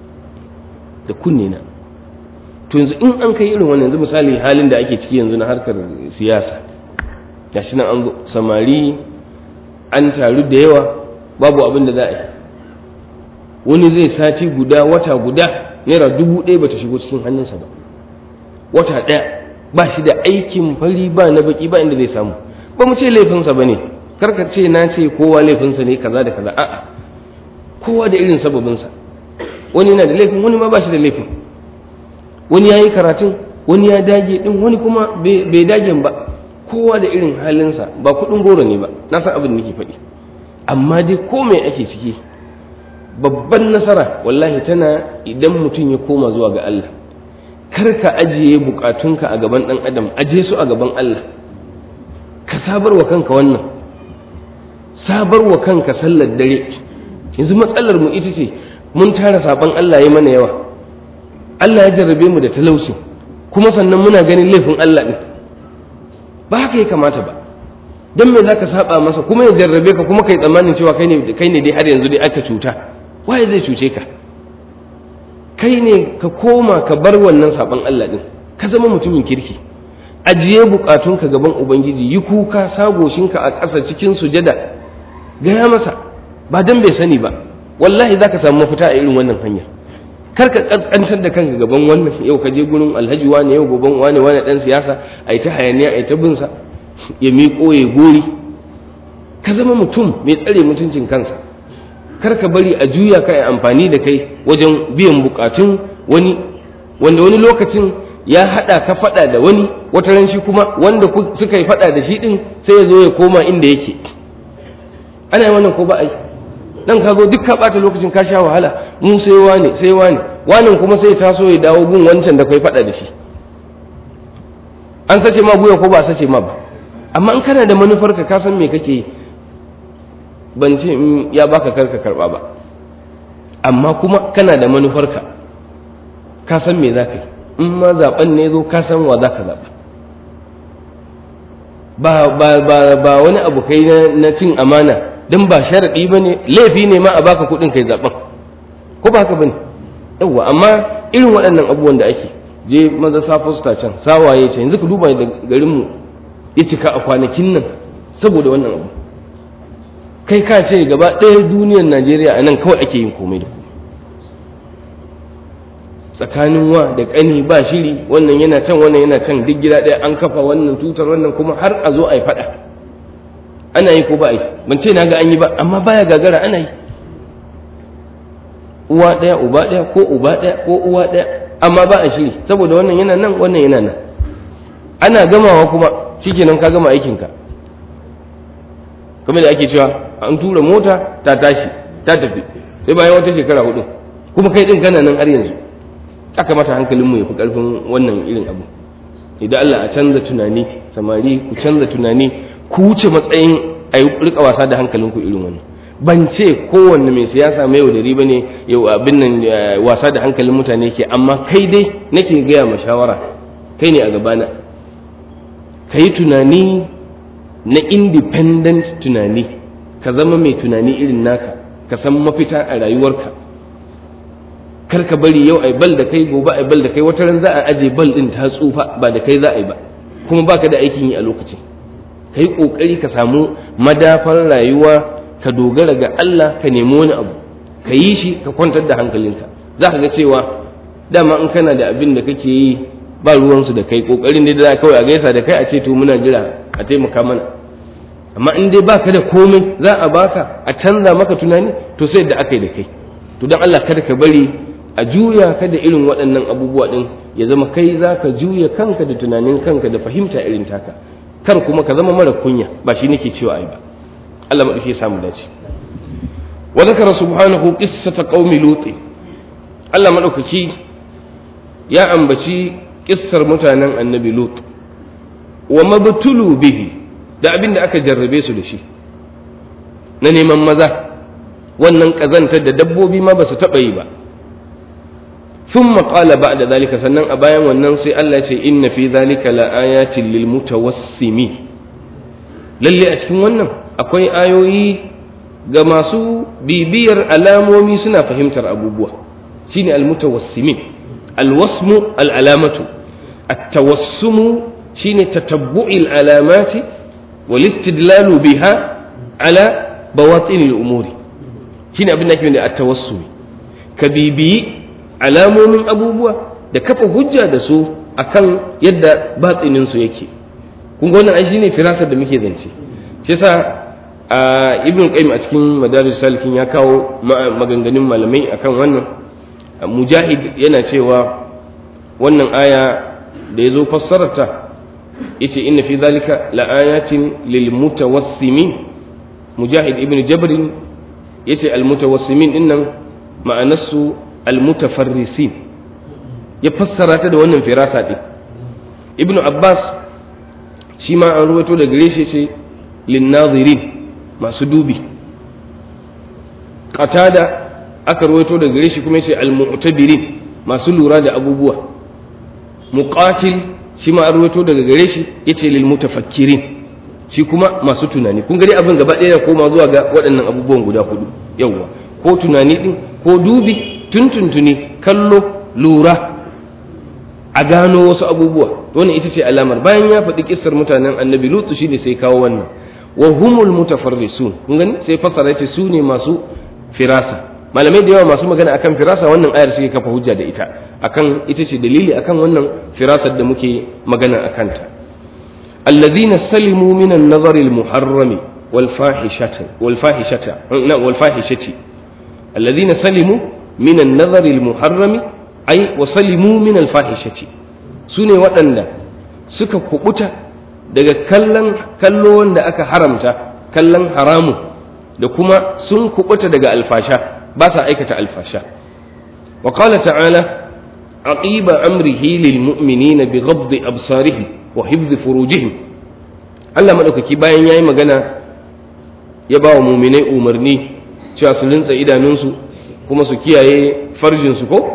da kunne na to yanzu in an kai irin wannan yanzu misali halin da ake ciki yanzu na harkar siyasa gashi nan an zo samari an taru da yawa babu abin da za a yi wani zai sati guda wata guda naira dubu ɗaya bata shigo cikin hannunsa ba wata ɗaya ba shi da aikin fari ba na baki ba inda zai samu ba mu ce laifinsa ba ne karka ce na ce kowa laifinsa ne kaza da kaza a'a kowa da irin sababinsa wani yana da laifin wani ma ba shi da laifin wani ya yi karatun wani ya dage din wani kuma bai dagen ba kowa da irin halinsa ba kuɗin goro ne ba na san abin da nake faɗi amma dai ko mai ake ciki babban nasara wallahi tana idan mutum ya koma zuwa ga Allah kar ka ajiye bukatunka a gaban ɗan adam aje su a gaban Allah ka sabar wa kanka wannan sabar wa kanka sallar dare yanzu matsalar mu ita ce mun tara saban Allah ya mana yawa Allah ya jarrabe mu da talauci kuma sannan muna ganin laifin Allah ɗin ba haka ya kamata ba don me za ka saba masa kuma ya jarrabe ka kuma kai tsammanin cewa kai ne kai ne dai har yanzu dai aka cuta waye zai cuce ka kai ne ka koma ka bar wannan saban Allah ɗin ka zama mutumin kirki ajiye bukatunka gaban ubangiji yi kuka sagoshinka a ƙasa cikin sujada gaya masa ba dan bai sani ba wallahi za ka samu mafita a irin wannan hanyar kar ka kaskantar da kanka gaban wannan yau ka je gurin alhaji wane yau gaban wane wane dan siyasa ai ta hayaniya ai ta binsa ya miƙo ya gori ka zama mutum mai tsare mutuncin kansa kar ka bari a juya ka yi amfani da kai wajen biyan bukatun wani wanda wani lokacin ya haɗa ka faɗa da wani wata ran shi kuma wanda suka yi faɗa da shi ɗin sai ya zo ya koma inda yake ana yi wannan ko ba a yi dan ka zo duk ka bata lokacin ka sha wahala mu sai wane sai wane wanin kuma sai taso ya dawo gun wancan da kai faɗa da shi an sace ma guya ko ba sace ma ba amma in kana da manufar ka ka san me kake yi ban ce in ya baka karka karba ba amma kuma kana da manufar ka ka san me za ka yi in ma zaben ne zo ka san wa za ka zaɓa ba ba ba ba wani abu kai na cin amana dan ba sharaɗi ba ne laifi ne ma a baka kuɗin kai zaɓen ko ba haka ba ne yawwa amma irin waɗannan abubuwan da ake je maza sa fosta can sawaye can yanzu ka duba da garinmu ya cika a kwanakin nan saboda wannan abu kai ka ce gaba ɗaya duniyar najeriya a nan kawai ake yin komai da komai tsakanin wa da ƙani ba shiri wannan yana can wannan yana can duk gida ɗaya an kafa wannan tutar wannan kuma har a zo a yi faɗa ana yi ko ba yi ban ce na ga an yi ba amma baya gagara ana yi uwa ɗaya uba ɗaya ko uba ɗaya ko uwa ɗaya amma ba a shiri saboda wannan yana nan wannan yana nan ana gamawa kuma shikenan ka gama aikinka kamar da ake cewa an tura mota ta tashi ta tafi sai bayan wata shekara hudu kuma kai din kana nan har yanzu aka mata hankalinmu ya fi karfin wannan irin abu idan Allah a canza tunani samari ku canza tunani ku wuce matsayin a yi rika wasa da hankalinku irin wannan ban ce kowanne mai siyasa mai yaudari ba ne yau abin nan wasa da hankalin mutane ke amma kai dai nake gaya ma shawara kai ne a gabana ka yi tunani na independent tunani ka zama mai tunani irin naka ka san mafita a rayuwarka kar ka bari yau ai bal da kai gobe ai bal da kai wata ran za a aje bal din ta tsufa ba da kai za a yi ba kuma baka da aikin yi a lokacin ka yi ƙoƙari ka samu madafar rayuwa ka dogara ga Allah ka nemi wani abu ka yi shi ka kwantar da hankalinka za ka ga cewa dama in kana da abin da kake yi ba ruwansu da kai ƙoƙarin dai da kawai a gaisa da kai a ce to muna jira a taimaka mana amma in dai baka da komai za a baka a canza maka tunani to sai da aka yi da kai to don Allah kada ka bari a juya ka da irin waɗannan abubuwa ɗin ya zama kai za ka juya kanka da tunanin kanka da fahimta irin taka kar kuma ka zama mara kunya ba shi nake cewa ai ba Allah maɗauki ya samu dace wa zakara subhanahu qissata qaumi lut Allah madaukaki ya ambaci kissar mutanen annabi lut wa mabtulu bihi da abin da aka jarrabe su da shi na neman maza wannan ƙazantar da dabbobi ma ba su taɓa yi ba ثم قال بعد ذلك sannan a bayan wannan sai Allah ya ce inna fi zalika laayatin lil mutawassimin lalle a cikin wannan akwai ayoyi ga masu bibiyar alamomi suna fahimtar abubuwa shine al mutawassimin al wasmu al alamatu at tawassumu shine tatabbu'i al alamati wal istidlalu biha ala bawatin al umuri shine abin da ake da at tawassumi ka bibiyi alamomin abubuwa da kafa hujja da su akan yadda batsinin su yake kun ga wannan ai shine firasar da muke zance shi yasa ibn qayyim a cikin madaris salikin ya kawo maganganun malamai akan wannan mujahid yana cewa wannan aya da ya zo fassararta yace inna fi zalika laayatin lil mutawassimin mujahid ibn jabr yace al mutawassimin dinnan ma'anarsu almutafarrisin ya fassara ta da wannan firasa ɗin ibnu abbas shi ma an ruwaito da gare shi ce linnazirin masu dubi qatada aka ruwaito da gare shi kuma ce almu'tabirin masu lura da abubuwa muqatil shi ma an ruwaito daga gare shi yace lil mutafakkirin shi kuma masu tunani kun gari abin gaba ɗaya koma zuwa ga waɗannan abubuwan guda hudu yawwa ko tunani din ko dubi tuntuntuni kallo lura a gano wasu abubuwa wannan ita ce alamar bayan ya faɗi kissar mutanen annabi lutu shine sai kawo wannan wa humul mutafarrisun kun gani sai fasara yace su ne masu firasa malamai da yawa masu magana akan firasa wannan ayar suke kafa hujja da ita akan ita ce dalili akan wannan firasar da muke magana akan ta alladhina salimu min an-nazari al-muharrami wal fahishati wal fahishati wal fahishati alladhina salimu من النظر المحرم أي وسلموا من الفاحشة سنة waɗanda suka kubuta daga kallon kallo wanda aka haramta kallon haramu da kuma sun kubuta daga alfasha ba sa aikata alfasha wa qala ta'ala aqiba amrihi lil mu'minina bi ghadd absarihim wa hifdh furujihim Allah madaukaki bayan yayi magana ya ba wa mu'minai umarni cewa su lintsa idanunsu kuma su kiyaye farjinsu ko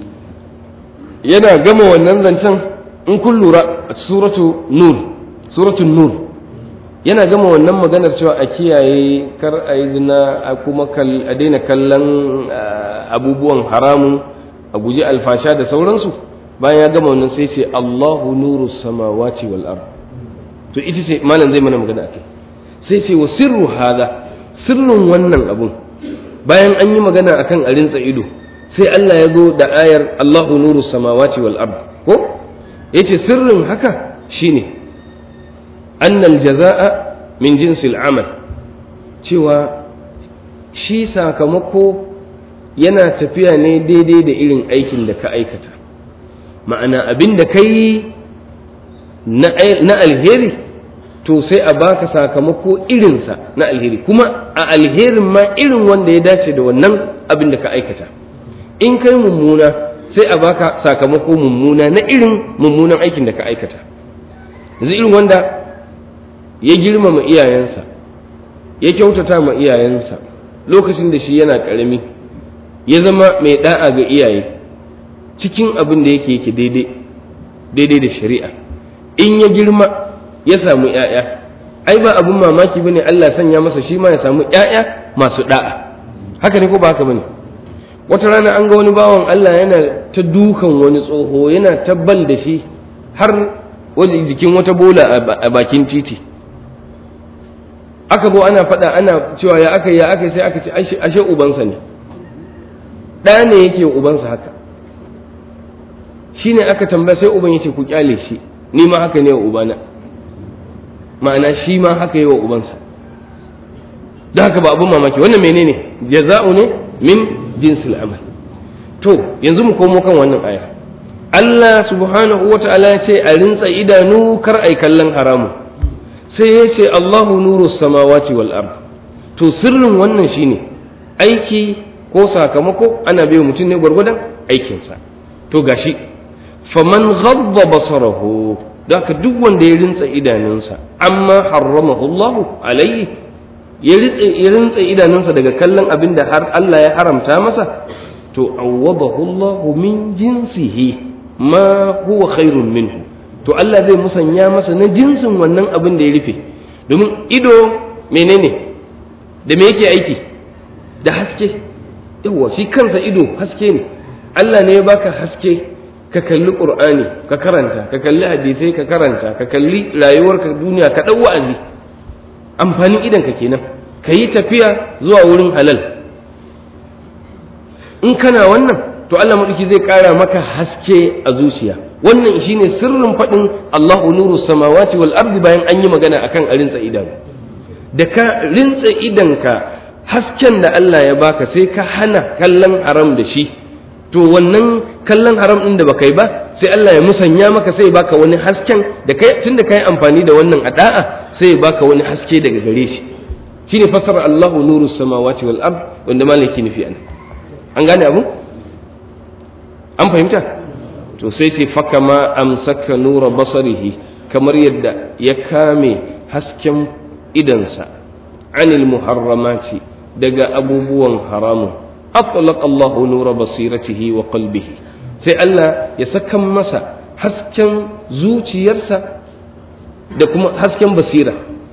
yana gama wannan zancen in kun lura a suratu nur suratun nur yana gama wannan maganar cewa a kiyaye kar a yi zina a kuma a daina kallon abubuwan haramun a guji alfasha da sauransu bayan ya gama wannan sai ce Allahu nuru samawati wal ard to ita ce malam zai mana magana akai sai ce wa sirru hada sirrin wannan abun bayan an yi magana akan a rintsa ido sai Allah ya zo da ayar Allahu nuru samawati wal ard ko yace sirrin haka shine annal jazaa min jinsil amal cewa shi sakamako yana tafiya ne daidai da irin aikin da ka aikata ma'ana abin da ka yi na alheri to sai a baka sakamako irinsa na alheri kuma a alherin ma irin wanda ya dace da wannan abin da ka aikata in kai mummuna sai a baka sakamako mummuna na irin mummunan aikin da ka aikata yanzu irin wanda ya girmama iyayensa ya kyautata ma iyayensa lokacin da shi yana ƙarami ya zama mai da'a ga iyaye cikin abin da yake yake daidai daidai da shari'a in ya girma ya samu ‘ya'ya ai ba abin mamaki bane Allah sanya masa shi ma ya samu ‘ya'ya masu da'a haka ne ko ba haka bane wata rana an ga wani bawan Allah yana ta dukan wani tsoho yana tabbal da shi har wajen jikin wata bola a bakin titi aka zo ana faɗa ana cewa ya aka ya aka sai aka ce ashe ubansa ne ɗa ne yake ubansa haka shine aka tambaya sai uban yace ku kyale shi ni ma haka ne wa ubana ma'ana shi ma haka yi wa ubansa da haka ba abun mamaki wannan menene jaza'u ne min jinsil amal to yanzu mu komo kan wannan aya Allah subhanahu wa ta'ala ya ce a rintsa idanu kar ai kallon haramu sai ya ce Allahu nuru samawati wal ard to sirrin wannan shine aiki ko sakamako ana bai mutum ne gwargwadon aikinsa to gashi faman ghabba basarahu da ka duk wanda ya rintsa idanunsa amma harramahu Allahu alayhi ya rintsa idanunsa daga kallon abin da har Allah ya haramta masa to awwadahu Allahu min jinsihi ma huwa khairun minhu to Allah zai musanya masa na jinsin wannan abin da ya rufe domin ido menene da me yake aiki da haske yawa shi kansa ido haske ne Allah ne ya baka haske ka kalli qur'ani ka karanta ka kalli hadisai ka karanta ka kalli rayuwarka duniya ka dau wa'azi amfanin idan ka kenan ka yi tafiya zuwa wurin halal in kana wannan to Allah maɗauki zai ƙara maka haske a zuciya wannan shine sirrin faɗin Allahu nuru samawati wal ardi bayan an yi magana akan a rintsa idanu da ka rintsa idanka hasken da Allah ya baka sai ka hana kallon haram da shi to wannan kallon haram ɗin da baka yi ba sai Allah ya musanya maka sai baka wani hasken da kai tunda kai amfani da wannan ada'a sai ya baka wani haske daga gare shi shine fasara Allahu nuru samawati wal ard wanda malaki nufi an an gane abu an fahimta to sai ce faka ma amsaka nura basarihi kamar yadda ya kame hasken idansa anil muharramati daga abubuwan haramun atlaq Allahu nura basiratihi wa qalbihi sai Allah ya saka masa hasken zuciyarsa da kuma hasken basira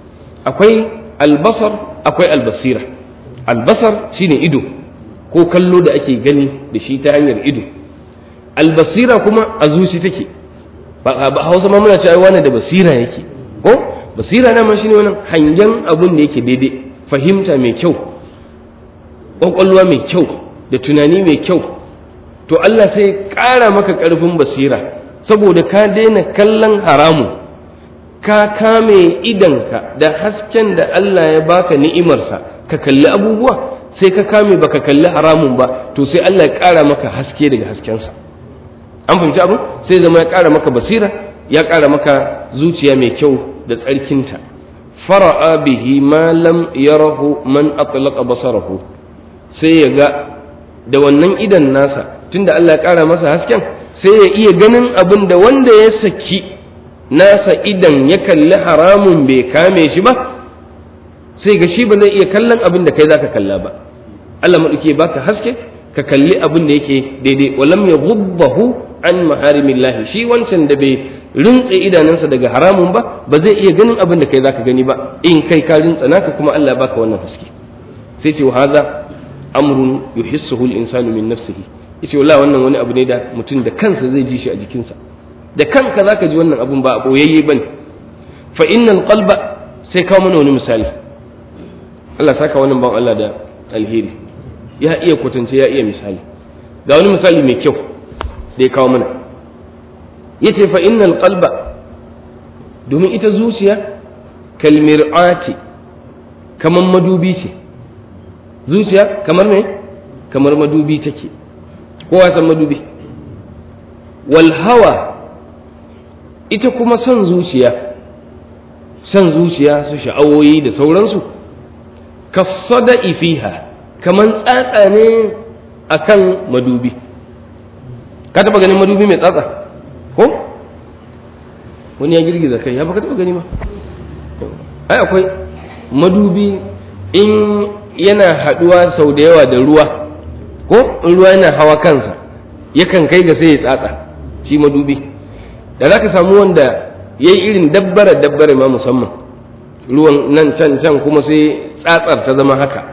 akwai albasar akwai albasira albasar shine ido ko kallo da ake gani da shi ta hanyar ido albasira kuma a zuci take ba hausa ma muna cewa wani da basira yake ko basira na ma shine wannan hangen abun da yake daidai fahimta mai kyau kwakwalwa mai kyau da tunani mai kyau to Allah sai ƙara maka ƙarfin basira saboda ka daina kallon haramu ka kame idanka da hasken da Allah ya baka ni'imarsa ka kalli abubuwa sai ka kame baka kalli haramun ba to sai Allah ya ƙara maka haske daga haskensa an fahimci abu sai zama ya ƙara maka basira ya ƙara maka zuciya mai kyau da tsarkinta fara'a bihi ma lam yarahu man atlaqa basarahu sai ya ga da wannan idan nasa tunda Allah ya ƙara masa hasken sai ya iya ganin abin da wanda ya saki nasa idan ya kalli haramun bai kame shi ba sai ga shi ba zai iya kallon abin da kai zaka kalla ba Allah maɗauki baka haske ka kalli abin da yake daidai walam ya gubbahu an maharimillah shi wancan da bai rintse idanunsa daga haramun ba ba zai iya ganin abin da kai zaka gani ba in kai ka rintsa naka kuma Allah baka wannan haske sai ce wa hadha amrun yuhissuhu al-insanu min nafsihi yace wallahi wannan wani abu ne da mutum da kansa zai ji shi a jikinsa da kanka zaka ji wannan abun ba a boyayye bane fa innal qalba sai kawo mana wani misali Allah saka wannan ban Allah da alheri ya iya kwatance ya iya misali ga wani misali mai kyau da ya kawo mana yace fa innal qalba domin ita zuciya kalmir'ati kamar madubi ce zuciya kamar me kamar madubi take kowa san madubi wal hawa ita kuma son zuciya son zuciya su sha'awoyi da sauransu kasada fiha kaman tsatsa ne akan madubi ka taba ganin madubi mai tsatsa ko wani ya girgiza kai ya baka taba gani ma ai akwai madubi in yana haduwa sau da yawa da ruwa ko in ruwa yana hawa kansa yakan kai ga sai ya tsatsa shi madubi da za ka samu wanda ya yi irin dabbara dabbara ma musamman ruwan nan can can kuma sai tsatsar ta zama haka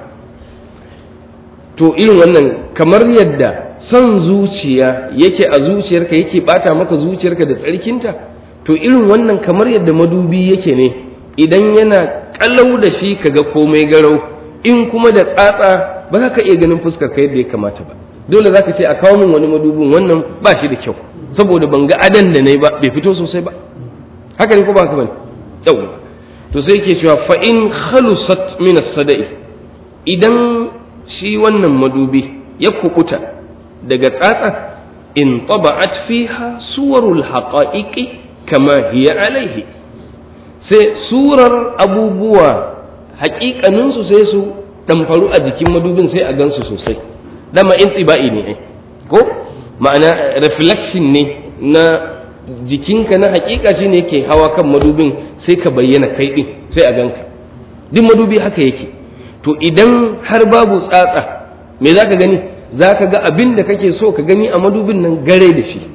to irin wannan kamar yadda son zuciya yake a zuciyarka yake bata maka zuciyarka da tsarkinta to irin wannan kamar yadda madubi yake ne idan yana kalau da shi kaga komai garau in kuma da tsatsa ba za ka iya ganin fuskar ka yadda ya kamata ba dole za ka ce a kawo min wani madubin wannan ba shi da kyau saboda ban ga adan da na yi ba bai fito sosai ba haka ne ko ba haka bane yau to sai ke cewa fa in khalusat min as-sada'i idan shi wannan madubi ya kukuta daga tsatsa in taba'at fiha suwarul haqa'iqi kama hiya alaihi sai surar abubuwa haƙiƙaninsu sai su ɗamfaru a jikin madubin sai a gansu sosai dama in tsiba'i ne ai ko ma'ana reflection ne na jikinka na hakika shi ne ke hawa kan madubin sai ka bayyana kai ɗin sai a ganka duk madubi haka yake to idan har babu tsatsa me za ka gani za ka ga abin da kake so ka gani a madubin nan gare da shi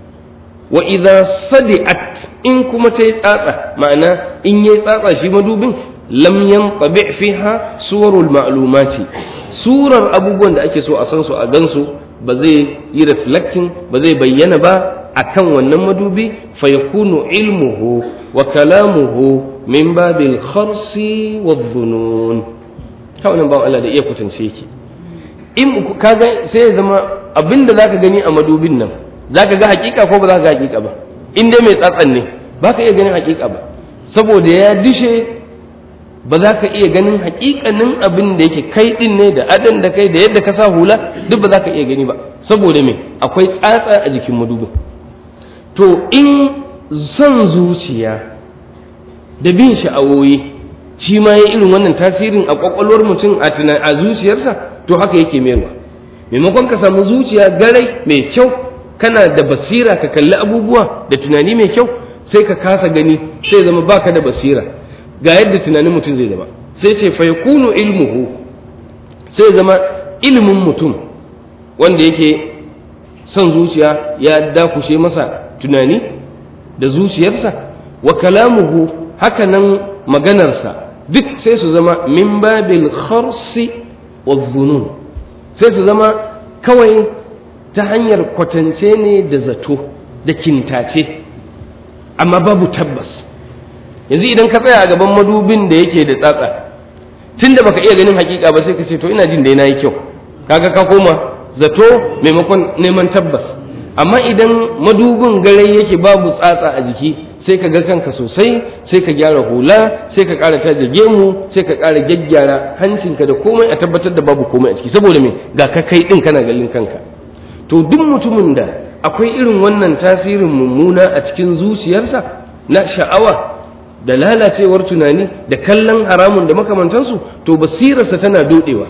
wa idza sadi'at in kuma ta yi tsatsa ma'ana in yi tsatsa shi madubin lam yantabi fiha suwarul ma'lumati surar abubuwan da ake so a san su a gansu ba zai yi reflecting ba zai bayyana ba akan wannan madubi fa yakunu ilmuhu wa kalamuhu min babil kharsi wa dhunun kawai nan ba Allah da iya kwatance yake in kaga sai ya zama abinda zaka gani a madubin nan zaka ga hakika ko ba za ka ga hakika ba in dai mai tsatsan ne ba ka iya ganin hakika ba saboda ya dishe ba za ka iya ganin hakikanin abin da yake kai din ne da adan da kai da yadda ka sa hula duk ba za ka iya gani ba saboda me akwai tsatsa a jikin madubin to in son zuciya da bin sha'awoyi shi ma ya irin wannan tasirin a kwakwalwar mutum a a zuciyarsa to haka yake mayarwa maimakon ka samu zuciya garai mai kyau kana da basira ka kalli abubuwa da tunani mai kyau sai ka kasa gani sai zama baka da basira ga yadda tunanin mutum zai zama sai ce fa yakunu ilmuhu sai zama ilimin mutum wanda yake son zuciya ya dakushe masa tunani da zuciyarsa wa kalamuhu haka nan maganarsa duk sai su zama min babil kharsi wa dhunun sai su zama kawai ta hanyar kwatance ne da zato da kintace amma babu tabbas yanzu idan ka tsaya a gaban madubin da yake da tsatsa tunda baka iya ganin hakika ba sai ka ce to ina jin dai nayi kyau kaga ka koma zato maimakon neman tabbas amma idan madubin gare yake babu tsatsa a jiki sai ka ga kanka sosai sai ka gyara hula sai ka ƙara taje gemu sai ka ƙara gyaggyara hancinka da komai a tabbatar da babu komai a ciki saboda me ga ka kai din kana gallin kanka to duk mutumin da akwai irin wannan tasirin mummuna a cikin zuciyarsa na sha'awa da lalacewar tunani da kallon haramun da makamantansu to basirarsa tana dodewa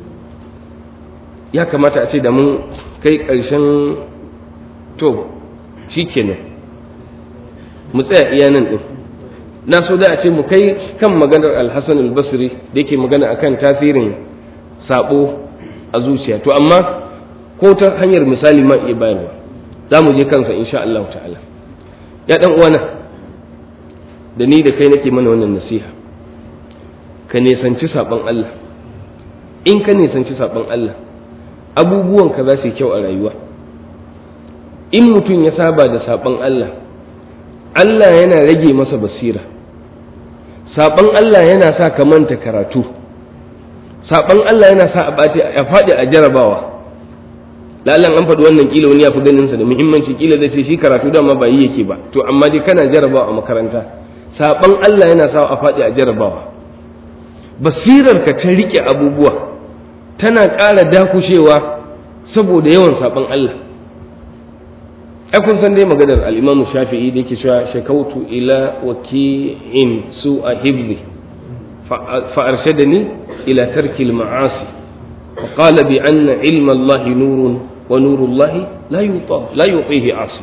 ya kamata a ce da mun kai ƙarshen to shi kenan mu tsaya iya nan ɗin na so da a ce mu kai kan maganar alhassan albasri da yake magana akan tasirin sabo a zuciya to amma ko ta hanyar misali ma iya bayarwa za mu je kansa insha Allah ta'ala ya ɗan uwana da ni da kai nake mana wannan nasiha ka nisanci saɓon Allah in ka nisanci saɓon Allah abubuwanka za su yi kyau a rayuwa in mutum ya saba da saɓon Allah Allah yana rage masa basira saɓon Allah yana sa ka manta karatu saɓon Allah yana sa a ɓace a faɗi a jarabawa lalan an faɗi wannan kila wani ya fi ganin sa da muhimmanci kila zai ce shi karatu dama ba yi yake ba to amma dai kana jarabawa a makaranta saɓon Allah yana sa a faɗi a jarabawa basirar ka ta riƙe abubuwa tana ƙara dakushewa saboda yawan saɓon Allah ai kun san dai maganar al-Imam Shafi'i da yake cewa shakautu ila waki'in su a hibli fa arshadani ila tarki al-ma'asi wa qala bi anna ilma Allah nurun wa nuru Allah la yuta la yutihi asi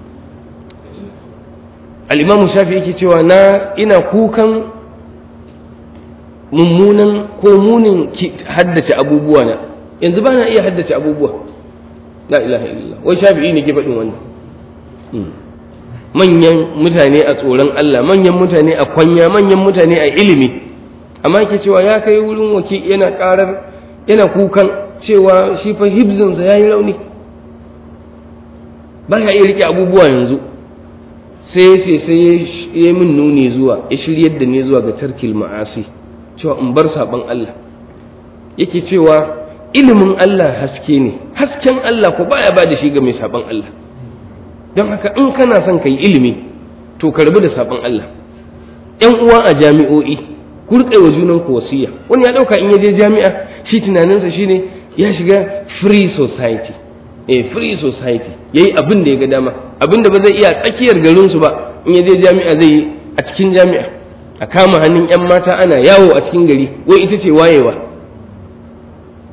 al-Imam Shafi'i yake cewa na ina kukan mummunan ko munin haddace abubuwa na yanzu ba na iya haddace abubuwa la ilaha illallah wai shafi'i ne ke faɗin wannan manyan mutane a tsoron Allah manyan mutane a kwanya manyan mutane a ilimi amma ke cewa ya kai wurin waki yana karar yana kukan cewa shi fa hibzinsa ya yi rauni ba ya iya rike abubuwa yanzu sai sai sai ya min nuni zuwa ya shiryar da ni zuwa ga tarkil ma'asi cewa in bar saban Allah yake cewa ilimin Allah haske ne hasken Allah ko baya ba da shi ga mai saban Allah don haka in kana son ka yi ilimi to ka rabu da saban Allah ‘yan uwa a jami'o'i ku riƙe wa junan ku wasiya wani ya ɗauka in ya je jami'a shi tunaninsa shine ya shiga free society eh free society yayi abin da ya ga dama abin da ba zai iya tsakiyar garinsu ba in ya je jami'a zai yi a cikin jami'a a kama hannun ‘yan mata ana yawo a cikin gari wai ita ce wayewa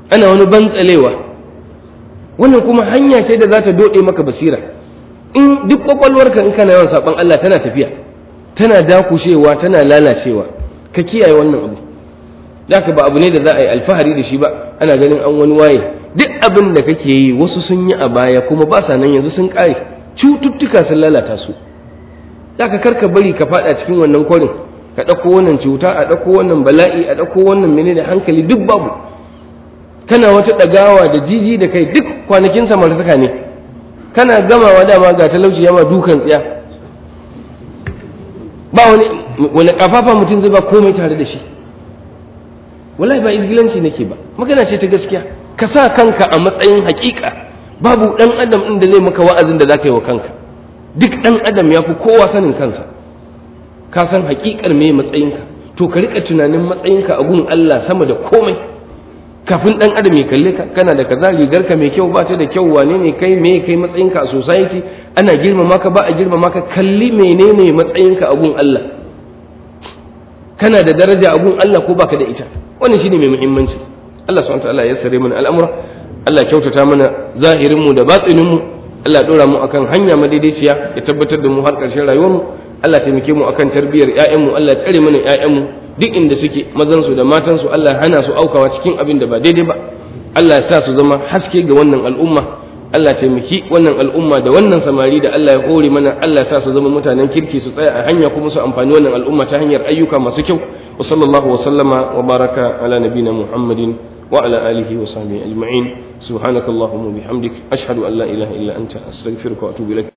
ana wani bantsalewa wannan kuma hanya ce da za ta doɗe maka basira in duk kwakwalwarka in kana yawan saɓon Allah tana tafiya tana dakushewa tana lalacewa ka kiyaye wannan abu ka ba abu ne da za a yi alfahari da shi ba ana ganin an wani waye duk abin da kake yi wasu sun yi a baya kuma ba sa nan yanzu sun ƙare cututtuka sun lalata su ka karka bari ka faɗa cikin wannan kwarin ka ɗauko wannan cuta a ɗauko wannan bala'i a ɗauko wannan menene hankali duk babu kana wata ɗagawa da jiji da kai duk kwanakin samartaka ne kana gamawa dama ga talauci yama dukan tsiya ba wani wani kafafa mutum zai ba komai tare da shi wallahi ba izgilanci nake ba magana ce ta gaskiya ka sa kanka a matsayin hakika babu dan adam din da zai maka wa'azin da zaka yi wa kanka duk dan adam ya fi kowa sanin kansa ka san hakikar me matsayinka to ka rika tunanin matsayinka a gun Allah sama da komai kafin dan adam ya kalle ka kana da kaza rigar ka mai kyau ba ta da kyau wane ne kai me kai matsayinka a society ana girmama ka ba a girmama ka kalli menene matsayinka a gun Allah kana da daraja a gun Allah ko baka da ita wannan shine mai muhimmanci Allah subhanahu wataala ya sare mana al'amura Allah kyautata mana zahirin mu da batinin mu Allah dora mu akan hanya madaidaiciya ya tabbatar da mu har ƙarshen rayuwar mu Allah taimake mu akan tarbiyyar ƴaƴan mu Allah tsare mana ƴaƴan mu duk inda suke mazan su da matan su Allah hana su aukawa cikin abin da ba daidai ba Allah ya sa su zama haske ga wannan al'umma Allah taimaki wannan al'umma da wannan samari da Allah ya hore mana Allah ya sa su zama mutanen kirki su tsaya a hanya kuma su amfani wannan al'umma ta hanyar ayyuka masu kyau wa sallallahu wa sallama wa baraka ala nabina muhammadin wa ala alihi wa sahbihi ajma'in subhanakallahumma bihamdik ashhadu an la ilaha illa anta astaghfiruka wa atubu ilaik